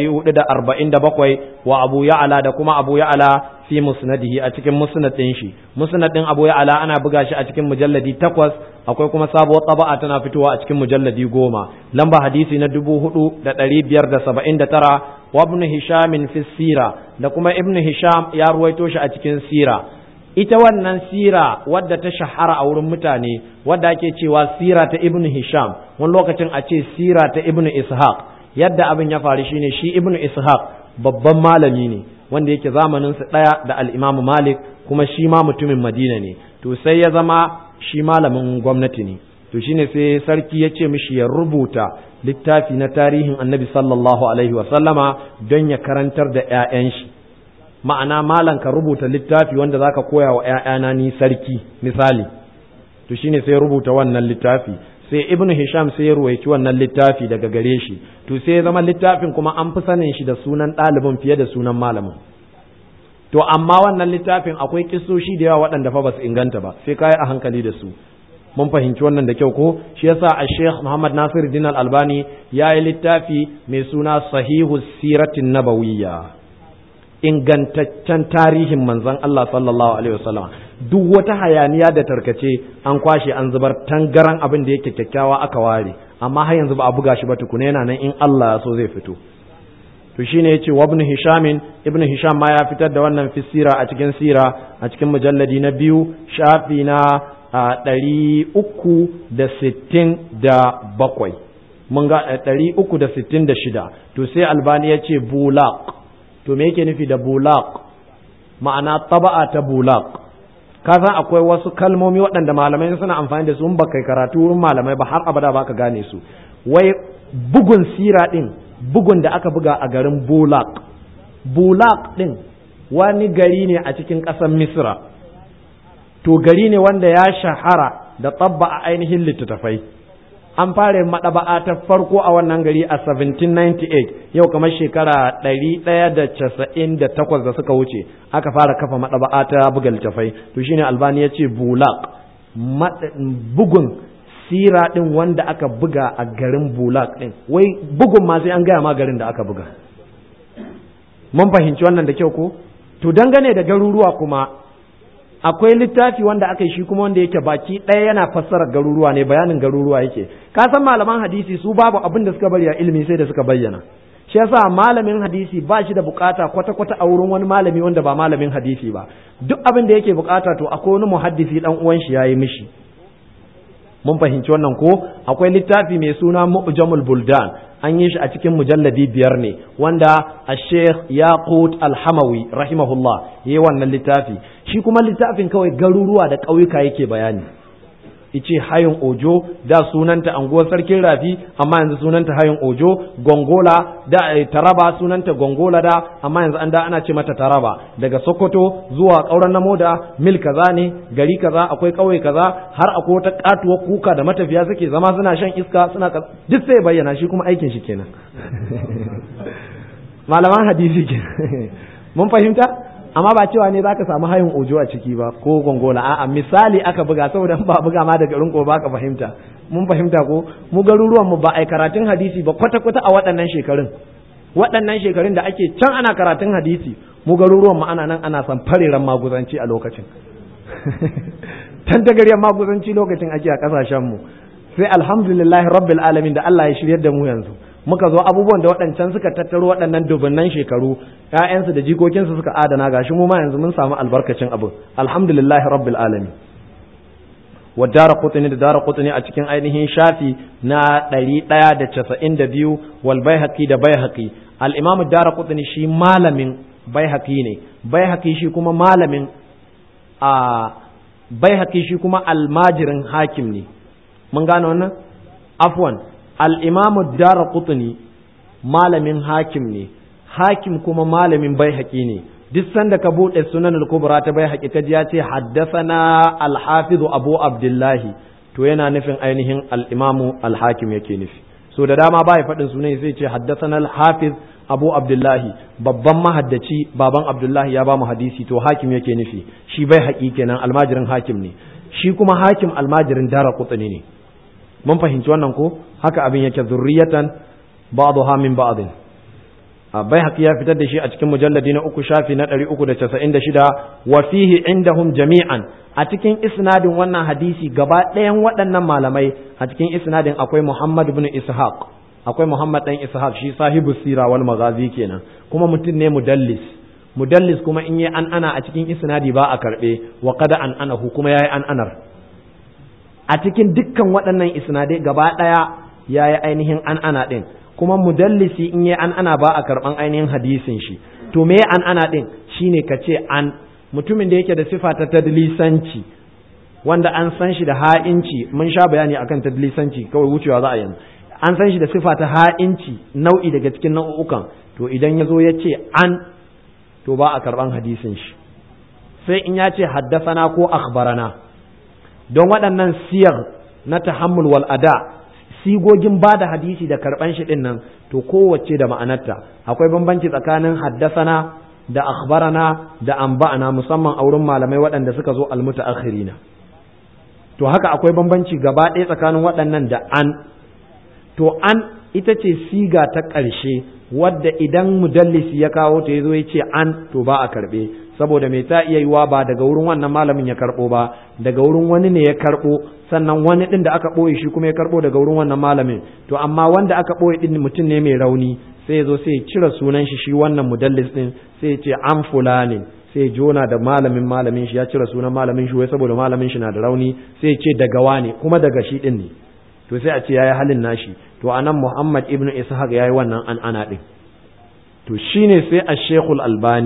B: 447 wa abu ya'ala da kuma abu ya'ala fi musnadihi a cikin musnadin shi musnadin abu ya'ala ana buga shi a cikin mujalladi takwas akwai kuma sabuwar taba'a tana fitowa a cikin mujalladi goma lamba hadisi na dubu hudu da ɗari biyar da saba'in da tara wa ibn hisham fi sira da kuma ibn hisham ya ruwaito shi a cikin sira ita wannan sira wadda ta shahara a wurin mutane wadda ake cewa sira ta ibn hisham wani lokacin a ce sira ta ibn ishaq yadda abin ya faru shine shi ibn ishaq babban malami ne wanda yake zamanin su daya da al-imam malik kuma shi ma mutumin madina ne to sai ya zama shi malamin gwamnati ne to shine sai sarki ya ce mishi ya rubuta littafi na tarihin annabi sallallahu alaihi wa sallama don ya karantar da 'ya'yan shi ma'ana malam ka rubuta littafi wanda zaka koya wa ‘ya'yana ni sarki misali to shine sai rubuta wannan littafi sai ibnu hisham sai ya ruwaici wannan littafi daga gare shi to sai ya zama littafin kuma an fi sanin shi da sunan ɗalibin fiye da sunan malamin to amma wannan littafin akwai kisoshi da yawa waɗanda fa ba su inganta ba sai kayi a hankali da su mun fahimci wannan da kyau ko shi yasa a sheikh muhammad nasir din albani ya yi littafi mai suna sahihu siratin nabawiyya ingantaccen tarihin manzon Allah sallallahu alaihi wasallam duk wata hayaniya da tarkace an kwashe an zubar tangaran abin da yake kyakkyawa aka ware amma har yanzu ba a buga shi ba tukuna yana nan in Allah ya so zai fito to shine yace wa ibn hisham ibn hisham ma ya fitar da wannan fisira a cikin sira a cikin mujalladi na biyu shafi na ɗari uku da sittin da bakwai mun ga ɗari uku da sittin da shida to sai albani ya ce bulaq to me yake nufi da bulaq ma'ana taba'a ta bulaq ka san akwai wasu kalmomi waɗanda malamai suna amfani da su in baka karatu wurin malamai ba har abada baka gane su wai bugun sira din bugun da aka buga a garin bulak bulak din wani gari ne a cikin ƙasar misra to gari ne wanda ya shahara da tsabba a ainihin littattafai an fara maɗaba'a ta farko a wannan gari a 1798 yau kamar shekara 198 da suka wuce aka fara kafa maɗaba'a ta buga littattafai to shine albani ya ce bulak bugun sira ɗin wanda aka buga a garin bulak ɗin wai bugun ma sai an gaya ma garin da aka buga mun fahimci wannan da kyau ko to dangane da garuruwa kuma akwai littafi wanda aka yi shi kuma wanda yake baki ɗaya yana fassara garuruwa ne bayanin garuruwa yake ka san malaman hadisi su babu abin da suka bari a ilimi sai da suka bayyana shi yasa malamin hadisi ba shi da bukata kwata kwata a wurin wani malami wanda ba malamin hadisi ba duk abin da yake bukata to akwai wani muhaddisi dan uwan shi yayi mishi mun fahimci wannan ko akwai littafi mai suna mu'jamul buldan an yi shi a cikin mujalladi biyar ne wanda a sheikh yaqut alhamawi rahimahullah ya yi wannan littafi shi kuma littafin kawai garuruwa da ƙauyuka yake bayani ice hayin ojo da sunanta anguwar sarkin rafi amma yanzu sunanta hayin ojo gongola da taraba sunanta gongola da amma yanzu an da ana ce mata taraba daga sokoto zuwa ƙauren namo da mil kaza ne gari kaza akwai ƙauye kaza har akwai wata katuwar kuka da matafiya suke zama suna shan iska suna duk sai bayyana shi kuma aikin shi kenan malaman hadisi kenan mun fahimta amma ba cewa ne zaka samu hayin ojo a ciki ba ko gongola a'a misali aka buga saboda ba buga ma daga rinko ba ka fahimta mun fahimta ko mu garuruwan mu ba ai karatun hadisi ba kwata kwata a waɗannan shekarun waɗannan shekarun da ake can ana karatun hadisi mu garuruwan mu ana nan ana san fareren maguzanci a lokacin tantagariyar maguzanci lokacin ake a kasashen mu sai alhamdulillah rabbil alamin da Allah ya shiryar da mu yanzu muka zo abubuwan da waɗancan suka tattaro waɗannan dubunnan shekaru ƴaƴansu da jikokinsu suka adana gashi mu ma yanzu mun samu albarkacin abu alhamdulillah rabbil alamin wa dara qutni da dara qutni a cikin ainihin shafi na 192 wal baihaqi da baihaqi al imam dara qutni shi malamin baihaqi ne baihaqi shi kuma malamin a baihaqi shi kuma almajirin hakim ne mun gane wannan afwan al'imamu dara kutuni malamin hakim ne hakim kuma malamin bai haƙi ne duk sanda ka buɗe sunan al-kubra ta bai haƙi ka ji ya ce haddasana al-hafizu abu abdullahi to yana nufin ainihin al-imamu al-hakim yake nufi so da dama ba ya faɗin sunan sai ce haddasana al-hafiz abu abdullahi babban mahaddaci baban abdullahi ya ba mu hadisi to hakim yake nufi shi bai haƙi kenan almajirin hakim ne shi kuma hakim almajirin dara kutuni ne mun fahimci wannan ko haka abin yake zurriyatan ba'dha min ba'd bai haqi ya fitar da shi a cikin mujalladi na uku shafi na 396 wa fihi indahum jami'an a cikin isnadin wannan hadisi gaba ɗayan waɗannan malamai a cikin isnadin akwai Muhammad ibn Ishaq akwai Muhammad dan Ishaq shi sahibu sira wal maghazi kenan kuma mutum ne mudallis mudallis kuma in yi an ana a cikin isnadi ba a karbe wa qada an anahu kuma yayi an anar a cikin dukkan waɗannan isnadai gaba ɗaya ya yi ainihin an ana ɗin kuma mudallisi in yi an ana ba a karɓan ainihin hadisin shi to me an ana ɗin shine ka ce an mutumin da yake da sifa ta tadlisanci wanda an san shi da ha'inci mun sha bayani akan tadlisanci kawai wucewa za a yanzu an san shi da sifa ta ha'inci nau'i daga cikin nau'ukan to idan ya zo ya ce an to ba a karɓan hadisin shi sai in ya ce haddasana ko akhbarana don waɗannan siyar na tahammul wal ada sigogin ba da hadisi da karɓan shi ɗin nan to kowace da ma'anarta akwai bambanci tsakanin haddasana da akhbarana da amba'ana musamman a wurin malamai waɗanda suka zo almutaakhirina to haka akwai bambanci gaba ɗaya tsakanin waɗannan da an to an ita ce siga ta ƙarshe wadda idan mudallisi ya kawo ta ya zo ya ce an to ba a karɓe saboda mai ta iya yiwa ba daga wurin wannan malamin ya karɓo ba daga wurin wani ne ya karɓo sannan wani ɗin da aka ɓoye shi kuma ya karɓo daga wurin wannan malamin to amma wanda aka ɓoye ɗin mutum ne mai rauni sai ya zo sai ya cire sunan shi shi wannan mudallis ɗin sai ya ce an fulanin sai jona da malamin malamin shi ya cire sunan malamin shi wai saboda malamin shi na da rauni sai ya ce daga wane kuma daga shi ɗin ne to sai a ce yayi halin nashi to anan Muhammad ibn Ishaq yayi wannan an ana ɗin to shine sai a Sheikhul Albani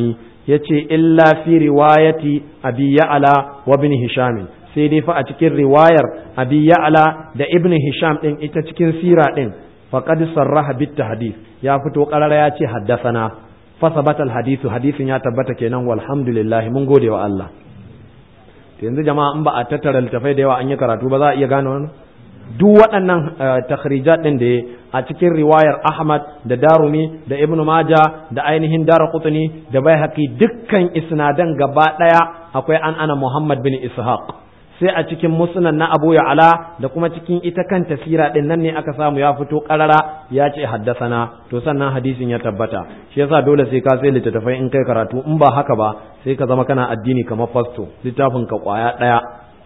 B: yace illa fi riwayati abi ya'la wa ibn hisham sai dai fa a cikin riwayar abi ya'la da ibn hisham din ita cikin sira din faqad sarraha bit tahdith ya fito qarara ya ce haddathana fa sabata al hadithu hadithin ya tabbata kenan walhamdulillah mun gode wa Allah yanzu jama'a in ba a tattara littafai da yawa an yi karatu ba za a iya gane wannan duk waɗannan takhrijat ɗin da a cikin riwayar Ahmad da Darumi da Ibn Maja da ainihin Daraqutni da Baihaqi dukkan isnadan gaba ɗaya akwai an ana Muhammad bin Ishaq sai a cikin musnad na Abu Ya'la da kuma cikin ita kanta sira ɗin nan ne aka samu ya fito ƙarara ya ce haddasana to sannan hadisin ya tabbata shi yasa dole sai ka sai littattafai in kai karatu in ba haka ba sai ka zama kana addini kamar fasto littafin ka kwaya ɗaya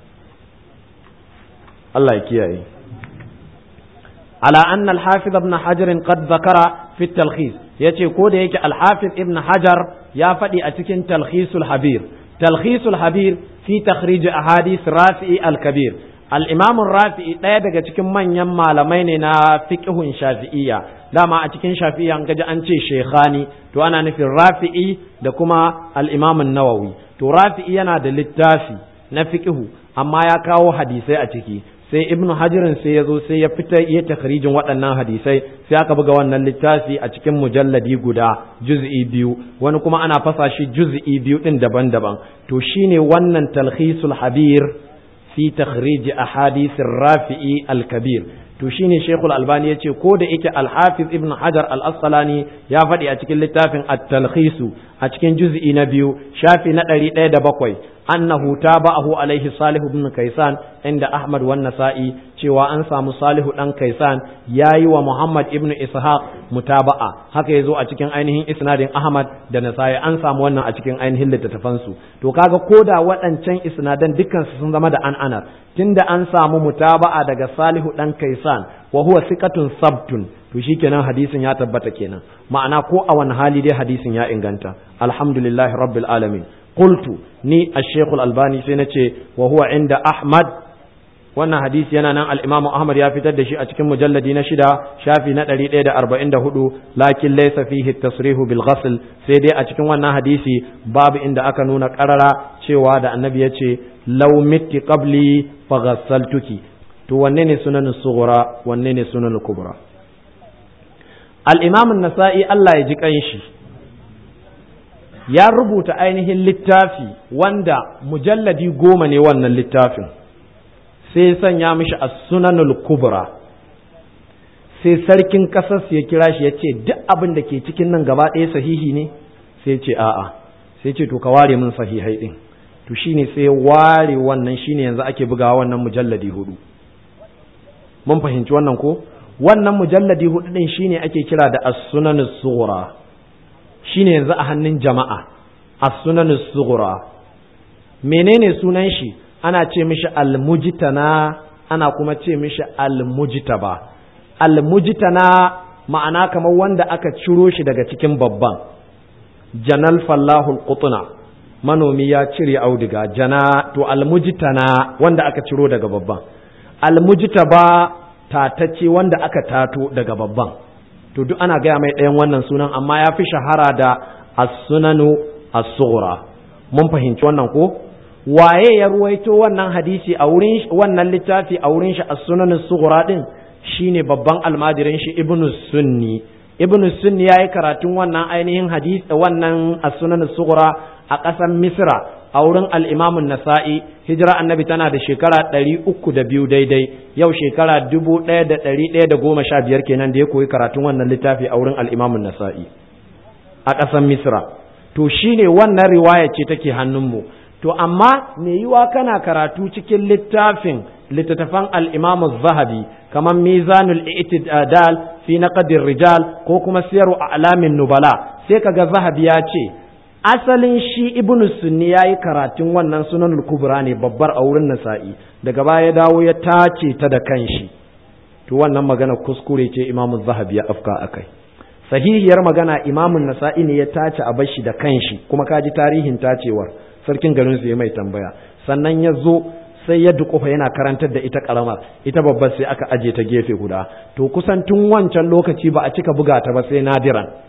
B: Allah ya kiyaye ala anna al-hafiz ibn hajar qad zakara fi at-talkhis yace ko da yake al-hafiz ibn hajar ya faɗi a cikin talkhisul habir talkhisul habir fi takhrij ahadith rafi'i al-kabir al-imam rafi'i ɗaya daga cikin manyan malamai ne na fiqhun shafi'iyya dama a cikin shafi'iyya an gaji an ce shekhani to ana nufin rafi'i da kuma al-imam an-nawawi to rafi'i yana da littafi na fiqhu amma ya kawo hadisai a ciki sai ibnu hajirin sai ya zo sai ya fita iya takhrijin waɗannan hadisai sai aka buga wannan littafi a cikin mujalladi guda juz'i biyu wani kuma ana fasa shi juz'i biyu din daban-daban to shine wannan talhisul habir fi takhrij ahadith rafi'i al-kabir to shine shekul albani yace ko da yake al-hafiz ibnu hajar al-asqalani ya faɗi a cikin littafin at-talhisu a cikin juz'i na biyu shafi na ɗari ɗaya da bakwai annahu tabahu alaihi salihu ibn kaisan inda ahmad wan nasa'i cewa an samu salihu dan kaisan yayi wa muhammad ibn ishaq mutaba'a haka yazo a cikin ainihin isnadin ahmad da nasa'i an samu wannan a cikin ainihin littattafan su to kaga koda waɗancan isnadan dukkan su sun zama da an anar tunda an samu mutaba'a daga salihu dan kaisan wa huwa thiqatun sabtun to shikenan hadisin ya tabbata kenan ma'ana ko a wani hali dai hadisin ya inganta alhamdulillahi rabbil alamin qultu ni ash-shaykh al-albani sai nace wa huwa inda ahmad wannan hadisi yana nan al-imam ahmad ya fitar da shi a cikin mujalladi na shida shafi na 144 lakin laysa fihi at-tasrihu bil ghasl sai dai a cikin wannan hadisi babu inda aka nuna qarara cewa da annabi yace law mitti qabli faghassaltuki to wanne ne sunan sughra wanne ne sunan kubra al-imam an-nasa'i Allah ya ji kanshi ya rubuta ainihin littafi wanda mujalladi goma ne wannan littafin sai sanya mishi a sunanul kubra sai sarkin ƙasar ya kira shi ya ce duk abin da ke cikin nan gaba ɗaya sahihi ne sai ce a'a sai ce to ka ware min sahihai ɗin to shine sai ware wannan shine yanzu ake bugawa wannan mujalladi hudu mun fahimci wannan ko wannan mujalladi hudu ɗin shine ake kira da as-sunanus sughra shine yanzu a hannun jama'a as-sunan sughra menene sunan shi ana ce mishi al-mujtana ana kuma ce mishi al-mujtaba al-mujtana ma'ana kamar wanda aka ciro shi daga cikin babban janal fallahu al-qutna manomi ya cire auduga jana to al-mujtana wanda aka ciro daga babban al-mujtaba tatacce wanda aka tato daga babban to duk ana gaya mai ɗayan wannan sunan amma ya fi shahara da as-sunanu as-sughra mun fahimci wannan ko waye ya ruwaito wannan hadisi a wurin wannan littafi a wurin shi as-sunanu as-sughra din shine babban almajirin shi ibnu sunni ibnu sunni yayi karatun wannan ainihin hadisi wannan as-sunanu as-sughra a ƙasar misra a wurin al-imam an-nasa'i hijira annabi tana da shekara ɗari uku da biyu daidai yau shekara dubu ɗaya da ɗari ɗaya da goma sha biyar kenan da ya koyi karatun wannan littafi a wurin al'imamun nasa'i a ƙasar misra to shine wannan riwaya ce take hannunmu to amma me yiwa kana karatu cikin littafin littattafan al'imamu zahabi kamar mizanul i'tidal fi naqdir rijal ko kuma siyaru a'lamin nubala sai kaga zahabi ya ce asalin shi ibnu sunni ya yi karatun wannan sunan kubra ne babbar a wurin nasa'i daga baya ya dawo ya tace ta da kanshi to wannan magana kuskure ce imamu zahabi ya afka akai sahihiyar magana imamun nasa'i ne ya tace a bashi da kanshi kuma ka ji tarihin tacewar sarkin garin su ya mai tambaya sannan ya zo sai ya dukufa yana karantar da ita karamar ita babbar sai aka aje ta gefe guda to kusan tun wancan lokaci ba a cika buga ta ba sai nadiran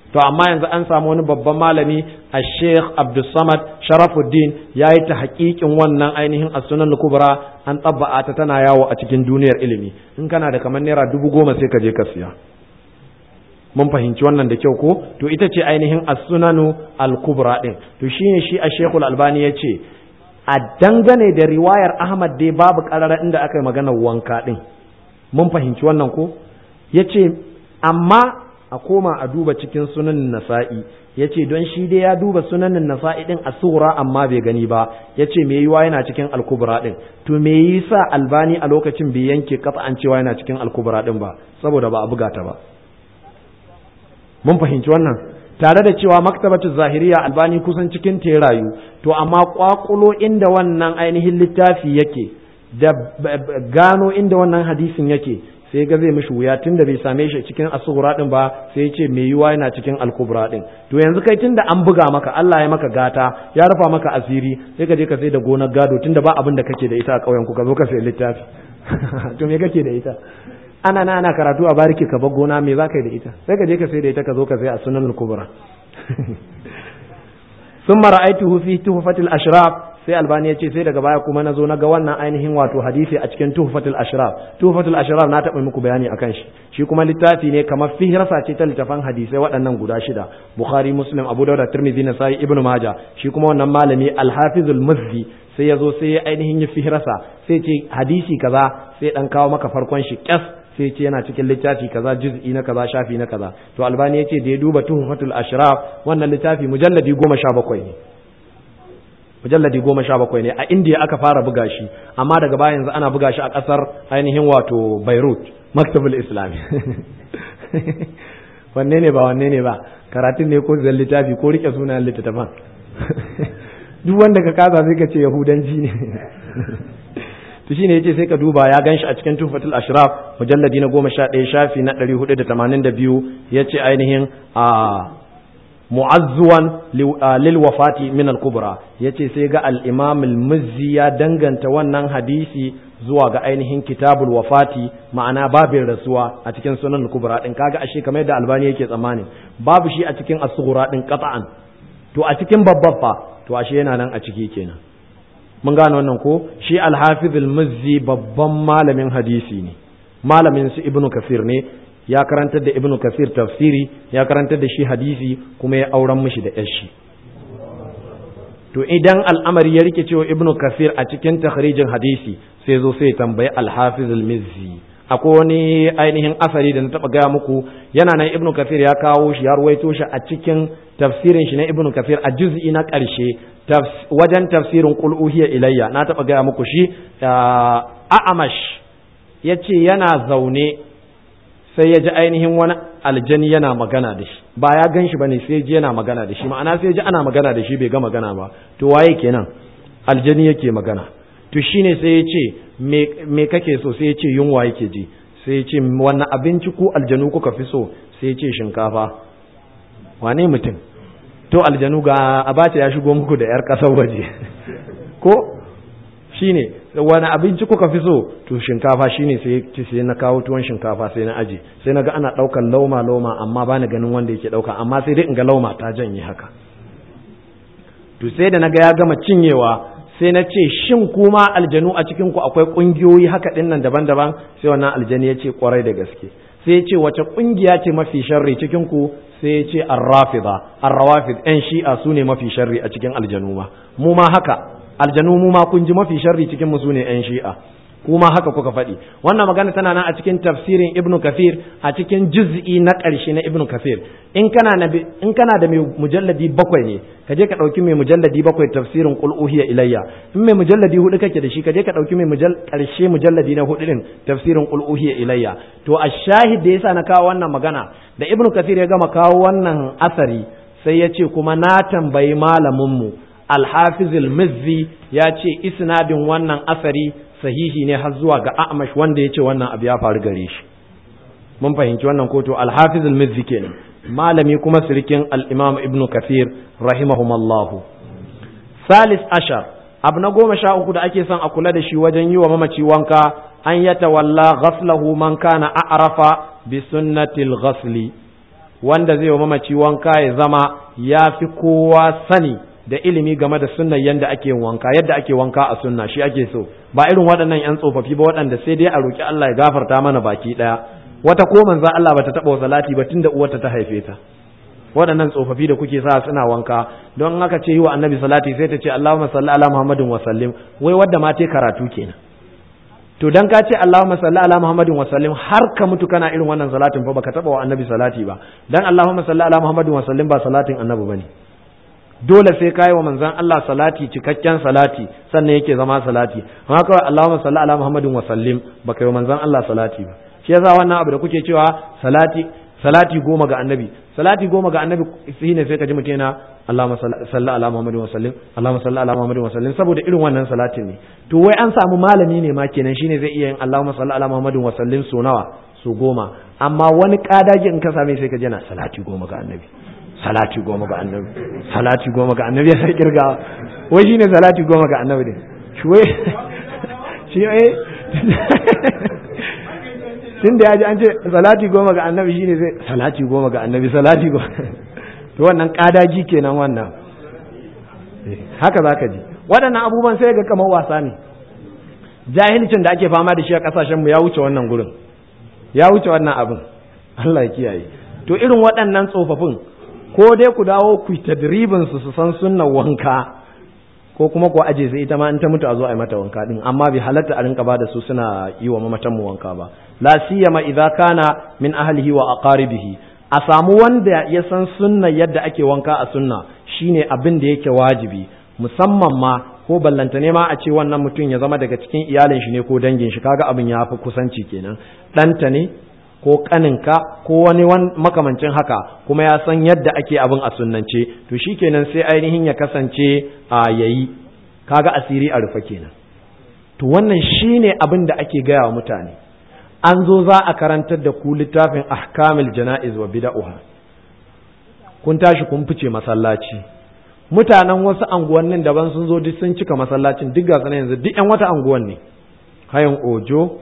B: to amma yanzu an samu wani babban malami a sheikh abdulsamad sharafuddin ya yi ta hakikin wannan ainihin as-sunan kubra an tsabba'ata ta tana yawo a cikin duniyar ilimi in kana da kamar naira dubu goma sai ka je ka siya mun fahimci wannan da kyau ko to ita ce ainihin as-sunanu al-kubra din to shine shi a shekul albani ya ce a dangane da riwayar ahmad dai babu karara inda aka yi maganar wanka din mun fahimci wannan ko ya ce amma a koma a duba cikin sunanin nasa'i ya ce don shi dai ya duba sunanin nasa'i din a sura amma bai gani ba ya ce me yiwa yana cikin alkubra din to me yi sa albani a lokacin bai yanke kafa an cewa yana cikin alkubra din ba saboda ba a buga ta ba mun fahimci wannan tare da cewa maktabatu zahiriya albani kusan cikin ta rayu to amma kwakulo inda wannan ainihin littafi yake da gano inda wannan hadisin yake sai ga zai mishi wuya tunda bai same shi cikin asugura din ba sai ya ce mai yiwa yana cikin alkubra din to yanzu kai tunda an buga maka Allah ya maka gata ya rufa maka asiri sai ka je ka sai da gonar gado tunda ba abin da kake da ita a ƙauyen ku ka zo ka sai littafi to me kake da ita ana na ana karatu a bariki ka bar gona me za ka yi da ita sai ka je ka sai da ita ka zo ka sai a sunan kubra ثم رأيته في تحفة الأشراف sai albani ya ce sai daga baya kuma na zo na ga wannan ainihin wato hadisi a cikin tuhfatul ashraf tuhfatul ashraf na taɓa muku bayani akan shi shi kuma littafi ne kamar fihrasa ce ta littafan hadisai waɗannan guda shida bukhari muslim abu dauda tirmidhi nasai ibnu majah shi kuma wannan malami al-hafizul muzzi sai ya zo sai ya ainihin yi fihrasa sai ce hadisi kaza sai dan kawo maka farkon shi kyas sai ce yana cikin littafi kaza juz'i na kaza shafi na kaza to albani ya ce da ya duba tuhfatul ashraf wannan littafi mujalladi goma sha bakwai ne mujalladi goma sha bakwai ne a indiya aka fara buga shi amma daga baya yanzu ana buga shi a ƙasar ainihin wato beirut maktabul islami wanne ne ba wanne ne ba karatun ne ko zan littafi ko rike sunayen littattafan duk wanda ka kasa sai ka ce yahudanci ne to shine yace sai ka duba ya ganshi a cikin tufatul ashraf mujalladi na goma sha ɗaya shafi na ɗari hudu da tamanin da biyu yace ainihin a mu'azzuwan lil wafati min al-kubra yace sai ga al-imam al-muzzi ya danganta wannan hadisi zuwa ga ainihin kitabul wafati ma'ana babin rasuwa a cikin sunan al-kubra din kaga ashe kamar yadda albani yake tsammani babu shi a cikin as-sughra din qat'an to a cikin babban fa to ashe yana nan a ciki kenan mun gane wannan ko shi al-hafiz al-muzzi babban malamin hadisi ne malamin su ibnu kafir ne ya karantar da ibnu kasir tafsiri ya karantar da shi hadisi kuma ya auren mishi da yashi to idan al'amari ya rike cewa ibnu kasir a cikin takhrijin hadisi sai zo sai tambayi al-hafiz al-mizzi akwai wani ainihin asari da na taba gaya muku yana nan ibnu kasir ya kawo shi ya ruwaito shi a cikin tafsirin shi na ibnu kasir a juz'i na ƙarshe wajen tafsirin qul uhiya ilayya na taba gaya muku shi a'amash yace yana zaune sai ya ji ainihin wani aljani yana magana da shi ba ya gan shi ba ne sai ji yana magana da shi ma'ana sai ji ana magana da shi bai ga magana ba to waye kenan aljani yake magana to shine sai ya ce me kake so sai ya ce yunwa yake ji sai ya ce wannan abinci ku aljanu kuka fi so sai ya ce shinkafa wane mutum to aljanu ga abace ya shigo muku da yar kasar waje ko shine wani abinci kuka fi so to shinkafa shine sai ce sai na kawo tuwon shinkafa sai na aje sai na ga ana daukan lauma lauma amma bani ganin wanda yake dauka amma sai dai in ga lauma ta janye haka to sai da naga ya gama cinyewa sai na ce shin kuma aljanu a cikin ku akwai kungiyoyi haka din nan daban-daban sai wannan aljani ya ce kwarai da gaske sai ya ce wace kungiya ce mafi sharri cikin ku sai ya ce ar-rafida ar-rawafid yan shi'a su ne mafi sharri a cikin aljanu ma mu ma haka aljanu mu ma kun ji mafi sharri cikin mu sune yan shi'a kuma haka kuka faɗi wannan magana tana nan a cikin tafsirin ibnu kafir a cikin juz'i na ƙarshe na ibnu kafir in kana na in kana da mai mujalladi bakwai ne ka je ka ɗauki mai mujalladi bakwai tafsirin qul uhiya ilayya in mai mujalladi hudu kake da shi ka je ka ɗauki mai mujall ƙarshe mujalladi na hudu din tafsirin qul uhiya ilayya to a shahid da yasa na kawo wannan magana da ibnu kafir ya gama kawo wannan asari sai ya ce kuma na tambayi malamin mu alhafiz al-mizzi ya ce isnadin wannan asari sahihi ne har zuwa ga a'mash wanda ya ce wannan abu ya faru gare shi mun fahimci wannan koto alhafiz al-mizzi kenan malami kuma sirikin al-imam ibnu kathir rahimahumallahu salis ashar abu na goma sha uku da ake son a kula da shi wajen yi wa mamaci wanka an ya tawalla ghaslahu man kana a'rafa bi sunnatil ghasli wanda zai wa mamaci wanka ya zama ya fi kowa sani da ilimi game da sunnan yadda ake wanka yadda ake wanka a sunna shi ake so ba irin waɗannan yan tsofaffi ba waɗanda sai dai a roki Allah ya gafarta mana baki ɗaya wata ko manzo Allah bata taɓa salati ba tunda uwarta ta haife ta waɗannan tsofaffi da kuke sa suna wanka don haka ce yi wa annabi salati sai ta ce Allahumma salli ala Muhammadin wa sallim wai wadda ma ta karatu kenan to dan ka ce Allahumma salli ala Muhammadin wa sallim har ka mutu kana irin wannan salatin fa baka taba wa annabi salati ba dan Allahumma salli ala Muhammadin wa sallim ba salatin annabi bane dole sai kai wa manzon Allah salati cikakken salati sannan yake zama salati amma kawai Allahumma salli ala Muhammadin wa sallim baka yi wa manzon Allah salati ba shi yasa wannan abu da kuke cewa salati salati goma ga annabi salati goma ga annabi shine sai ka ji mutum yana Allahumma salli ala Muhammadin wa sallim Allahumma salli ala Muhammadin wa sallim saboda irin wannan salatin ne to wai an samu malami ne ma kenan shine zai iya yin Allahumma salli ala Muhammadin wa sallim so nawa so goma amma wani kadaji in ka same sai ka ji yana salati goma ga annabi salati goma ga annabi salati goma ga annabi ya sai kirga wai shine salati goma ga annabi ne shi wai shi eh tun da ya ji an ce salati goma ga annabi shine zai salati goma ga annabi salati goma to wannan kadaji kenan wannan haka zaka ji waɗannan abubuwan sai ga kamar wasa ne jahilcin da ake fama da shi a ƙasashenmu ya wuce wannan gurin ya wuce wannan abin Allah ya kiyaye to irin waɗannan tsofaffin ko dai ku dawo ku tadribin su su san sunnan wanka ko kuma ku aje sai ita ma in ta mutu a zo a yi mata wanka din amma bai halatta a rinka bada su suna yi wa mamatan mu wanka ba la siyama idza kana min ahlihi wa aqaribihi a samu wanda ya san sunna yadda ake wanka a sunna shine abin da yake wajibi musamman ma ko ballanta ne ma a ce wannan mutum ya zama daga cikin iyalin shi ne ko dangin shi kaga abin ya fi kusanci kenan ɗanta ne ko kaninka ko wani makamancin haka kuma ya san yadda ake abin a sunnance to shi kenan sai ainihin ya kasance a yayi kaga asiri a rufe kenan to wannan shine abin da ake gaya wa mutane an zo za a karantar da ku littafin ahkamil jana'iz wa bida'uha kun tashi kun fice masallaci mutanen wasu anguwannin daban sun zo duk sun cika masallacin duk ga yanzu duk yan wata anguwan ne hayan ojo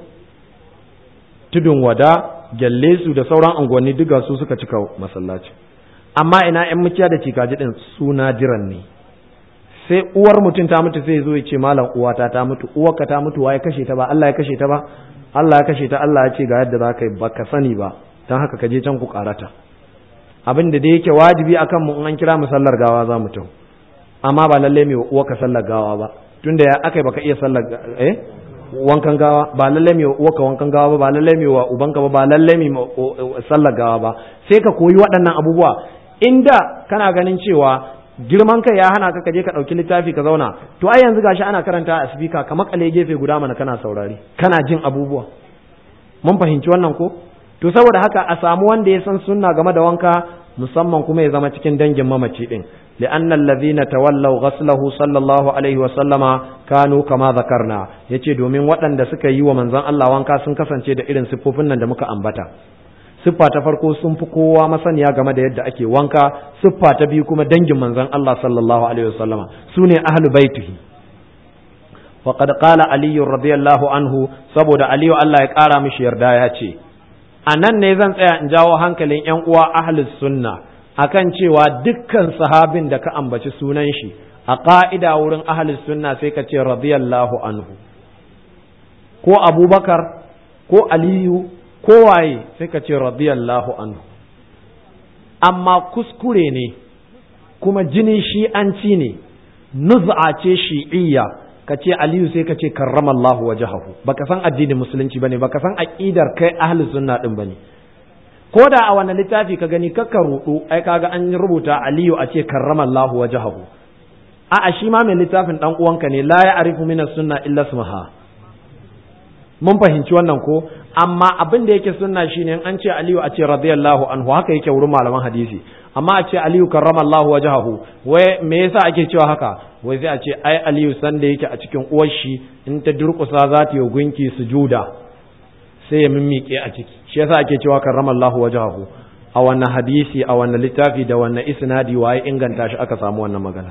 B: tudun wada gyalle su da sauran anguwanni duk su suka cika masallaci amma ina yan mukiya da cikaji din suna jiran ne sai uwar mutum ta mutu sai zo ya ce malam uwata ta mutu uwarka ta mutu waye kashe ta ba Allah ya kashe ta ba Allah ya kashe ta Allah ya ce ga yadda za ka yi baka sani ba don haka ka je can ku karata abin da dai yake wajibi akan mu in an kira mu sallar gawa za mu tau amma ba lalle mai uwarka sallar gawa ba tunda ya akai baka iya sallar eh wankan gawa ba lalle mai uwarka wankan gawa ba ba lalle mai wa ubanka ba ba lalle mai sallar gawa ba sai ka koyi waɗannan abubuwa inda kana ganin cewa girman kai ya hana ka kaje ka ɗauki littafi ka zauna to ai yanzu gashi ana karanta a speaker ka makale gefe guda mana kana saurari kana jin abubuwa mun fahimci wannan ko to saboda haka a samu wanda ya san sunna game da wanka musamman kuma ya zama cikin dangin mamaci din لأن الذين تولوا غسله صلى الله عليه وسلم كانوا كما ذكرنا yace domin waɗanda suka yi wa manzon Allah wanka sun kasance da irin siffofin nan da muka ambata siffa ta farko sun fi kowa masaniya game da yadda ake wanka siffa ta biyu kuma dangin manzon Allah sallallahu alaihi wasallama sune ahlu baitihi faqad qala ali radiyallahu anhu saboda aliyu Allah ya kara mishi yarda ya ce anan ne zan tsaya in jawo hankalin yan uwa ahlus sunna akan cewa dukkan sahabin da ka ambaci sunan shi a ƙa'ida wurin ahlus sunna sai ka ce radiyallahu anhu ko abubakar ko aliyu ko waye sai ka ce radiyallahu anhu amma kuskure ne kuma jinin shi'anci ne nuz'a ce shi'iyya ka ce aliyu sai ka ce karramallahu wajahahu baka san addinin musulunci bane baka san aqidar kai ahlus sunna din bane ko da a wani littafi ka gani kakka rudu ai kaga an rubuta aliyu a ce karramallahu wajahahu a a shi ma mai littafin dan uwanka ne la ya arifu min sunna illa ismaha mun fahimci wannan ko amma abin da yake sunna shine an ce aliyu a ce radiyallahu anhu haka yake wurin malaman hadisi amma a ce aliyu karramallahu wajahahu wai me yasa ake cewa haka wai sai a ce ai aliyu san da yake a cikin uwar shi in ta durƙusa za ta yi gunki sujuda sai ya mimmiƙe a ciki shi yasa ake cewa karramallahu wajhahu a wannan hadisi a wannan littafi da wannan isnadi waye inganta shi aka samu wannan magana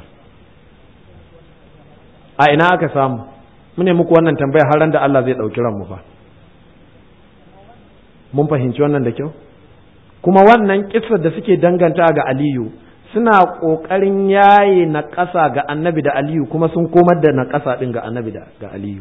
B: a ina aka samu mune muku wannan tambaya har ran da Allah zai dauki ranmu fa mun fahimci wannan da kyau kuma wannan kissar da suke danganta ga aliyu suna ƙoƙarin yaye na ƙasa ga annabi da aliyu kuma sun komar da na ƙasa ɗin ga annabi da ga aliyu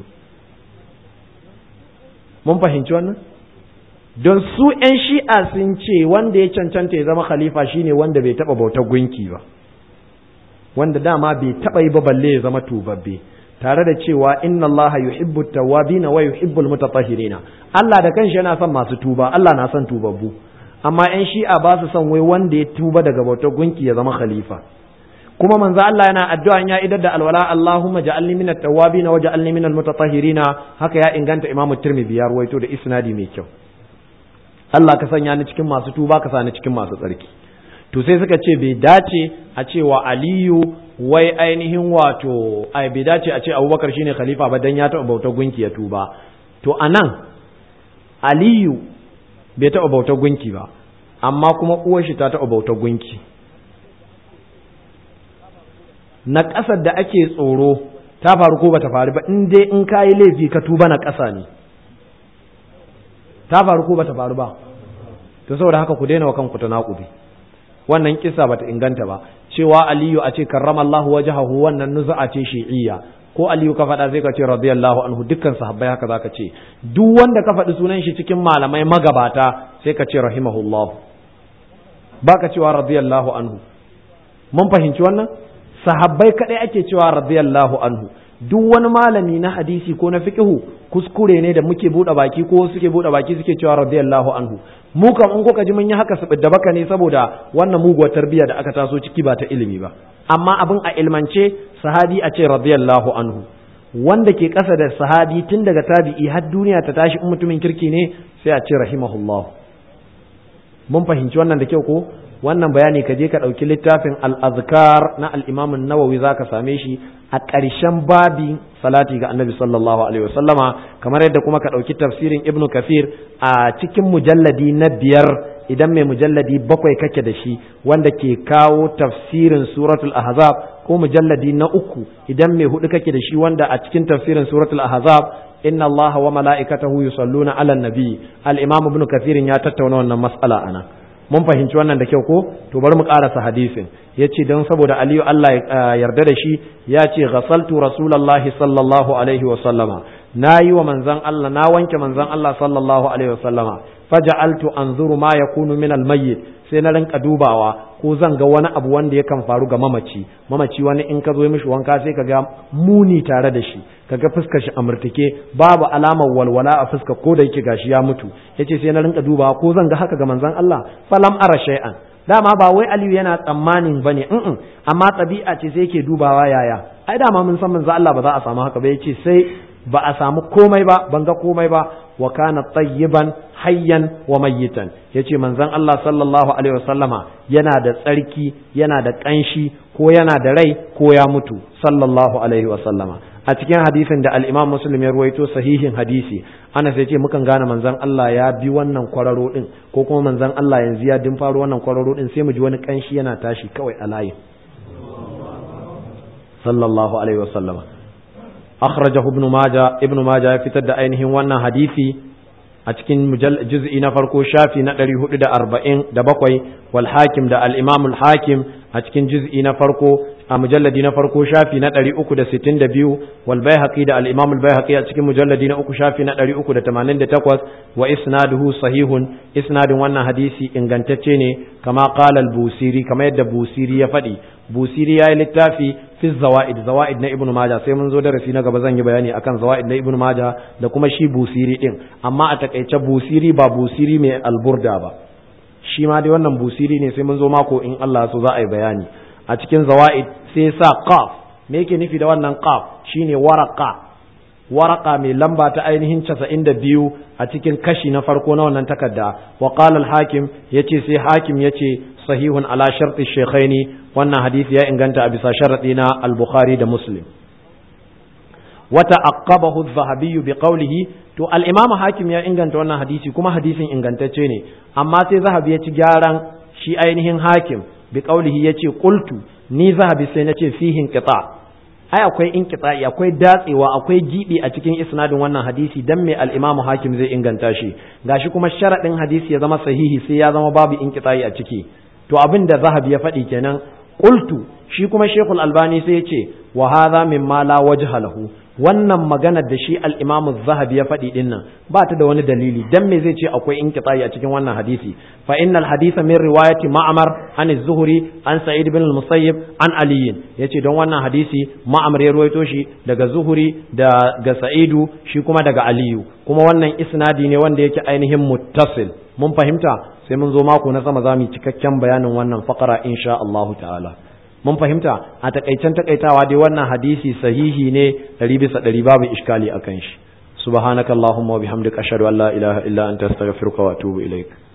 B: mun fahimci wannan don su 'yan shi'a sun ce wanda ya cancanta ya zama khalifa shine wanda bai taɓa bautar gunki ba wanda dama bai taɓa yi ba balle ya zama tubabbe tare da cewa inna Allah yuhibbu tawwabina wa yuhibbu almutatahhirina Allah da kanshi yana son masu tuba Allah na son tubabbu amma 'yan shi'a ba su son wai wanda ya tuba daga bautar gunki ya zama khalifa kuma manzo Allah yana addu'a ya idar da alwala Allahumma ja'alni minat tawwabin wa ja'alni minal mutatahhirin haka ya inganta Imam Tirmidhi ya ruwaito da isnadi mai kyau Allah ka sanya ni cikin masu tuba ka sani cikin masu tsarki to sai suka ce bai dace a cewa Aliyu wai ainihin wato ai bai dace a ce Abubakar shine khalifa ba dan ya taɓa bautar gunki ya tuba to anan Aliyu bai taɓa bautar gunki ba amma kuma uwar shi ta taɓa bautar gunki na ƙasar da ake tsoro ta faru ko bata faru ba in dai in kayi laifi ka tuba na ƙasa ne ta faru ko bata faru ba to saboda haka ku daina wa kanku ta naƙubi wannan kisa bata inganta ba cewa aliyu a ce karrama Allahu wajhahu wannan nuzu'a ce shi'iyya ko aliyu ka faɗa sai ka ce radiyallahu anhu dukkan sahabbai haka zaka ce duk wanda ka faɗi sunan shi cikin malamai magabata sai ka ce rahimahullahu baka cewa radiyallahu anhu mun fahimci wannan sahabbai kadai ake cewa radiyallahu anhu duk wani malami na hadisi ko na fiqhu kuskure ne da muke bude baki ko suke bude baki suke cewa radiyallahu anhu mu kam in kuka ji mun yi haka su da baka ne saboda wannan muguwar tarbiyya da aka taso ciki ba ta ilimi ba amma abin a ilmance sahabi a ce radiyallahu anhu wanda ke ƙasa da sahabi tun daga tabi'i har duniya ta tashi in mutumin kirki ne sai a ce rahimahullah mun fahimci wannan da kyau ko wannan bayani ka je ka ɗauki littafin al-azkar na al-imam an-nawawi zaka same shi a ƙarshen babi salati ga annabi sallallahu alaihi wasallama kamar yadda kuma ka ɗauki tafsirin ibnu kafir a cikin mujalladi na biyar idan mai mujalladi bakwai kake da shi wanda ke kawo tafsirin suratul ahzab ko mujalladi na uku idan mai hudu kake da shi wanda a cikin tafsirin suratul ahzab inna allaha wa mala'ikatahu yusalluna ala nabi al-imam ibnu kafir ya tattauna wannan mas'ala ana mun fahimci wannan da kyau ko to bari mu karasa hadisin yace dan saboda aliyu Allah ya yarda da shi ya ce ghasaltu rasulullahi sallallahu alaihi wa sallama nayi wa manzon Allah na wanke manzon Allah sallallahu alaihi wa sallama faja'altu anzuru ma yakunu min al-mayyit sai na rinka dubawa ko zan ga wani abu wanda yakan faru ga mamaci mamaci wani in ka zo mishi wanka sai ka ga muni tare da shi kaga fuskar shi amurtake babu alamar walwala a fuska ko da yake gashi ya mutu yace sai na rinka dubawa ko zan ga haka ga manzon Allah falam ara shay'an dama ba wai Aliyu yana tsammanin bane in amma tabi'a ce sai yake dubawa yaya ai dama mun san manzon Allah ba za a samu haka ba yace sai ba a samu komai ba ban ga komai ba wa kana tayyiban hayyan wa mayyitan yace manzon Allah sallallahu alaihi wasallama yana da tsarki yana da kanshi ko yana da rai ko ya mutu sallallahu alaihi wasallama a cikin hadisin da al-Imam Muslim ya ruwaito sahihin hadisi ana sai ce mukan gane manzon Allah ya bi wannan kwararo din ko kuma manzon Allah yanzu ya din faro wannan kwararo din sai mu ji wani kanshi yana tashi kawai a layin sallallahu alaihi wasallama akhrajahu ibn majah ibn majah ya fitar da ainihin wannan hadisi a cikin juz'i na farko shafi na 447 wal hakim da al imam al hakim a cikin juz'i na farko a mujalladi na farko shafi na 362 wal baihaqi da al imam al baihaqi a cikin mujalladi na uku shafi na 388 wa isnaduhu sahihun isnadin wannan hadisi ingantacce ne kama qala al busiri kama yadda busiri ya faɗi busiri ya yi littafi fi zawa'id zawa'id na ibnu maja sai mun zo darasi na gaba zan yi bayani akan zawa'id na ibnu maja da kuma shi busiri din amma a takaice busiri ba busiri mai alburda ba shi ma dai wannan busiri ne sai mun zo mako in Allah so za a yi bayani a cikin zawa'id sai sa qaf me yake nufi da wannan qaf shine waraqa waraka mai lamba ta ainihin casa'in da biyu a cikin kashi na farko na wannan takarda wa qala al-hakim yace sai hakim yace sahihun ala sharti shaykhaini wannan hadisi ya inganta a bisa sharadi na al-bukhari da muslim wa ta'aqqabahu adh-dhahabi bi qawlihi to al-imam hakim ya inganta wannan hadisi kuma hadisin ingantacce ne amma sai zahabi ya ci gyaran shi ainihin hakim bi qawlihi yace qultu ni zahabi sai nace fihi inqita ai akwai inqita'i akwai datsewa akwai gibi a cikin isnadin wannan hadisi dan me al-Imam Hakim zai inganta shi gashi kuma sharadin hadisi ya zama sahihi sai ya zama babu inqita'i a ciki to abin da Zahabi ya faɗi kenan qultu shi kuma Sheikhul Albani sai ya ce wa hadha mimma la wajha lahu wannan maganar da shi al-Imam Zahabi ya faɗi din nan ba ta da wani dalili dan me zai ce akwai inqita'i a cikin wannan hadisi fa innal haditha min riwayati Ma'mar an az-Zuhri an Sa'id ibn al-Musayyib an Ali yace don wannan hadisi Ma'mar ya ruwaito shi daga Zuhri da ga Sa'idu shi kuma daga Aliyu kuma wannan isnadi ne wanda yake ainihin muttasil mun fahimta sai mun zo mako na sama zamu cikakken bayanin wannan faqara insha Allah ta'ala mun fahimta a takaicen takaitawa dai wannan hadisi sahihi ne ɗari bisa ɗari babu iskali akan shi subhanakallahumma wa bihamdika ashhadu an la ilaha illa anta astaghfiruka wa atubu ilaik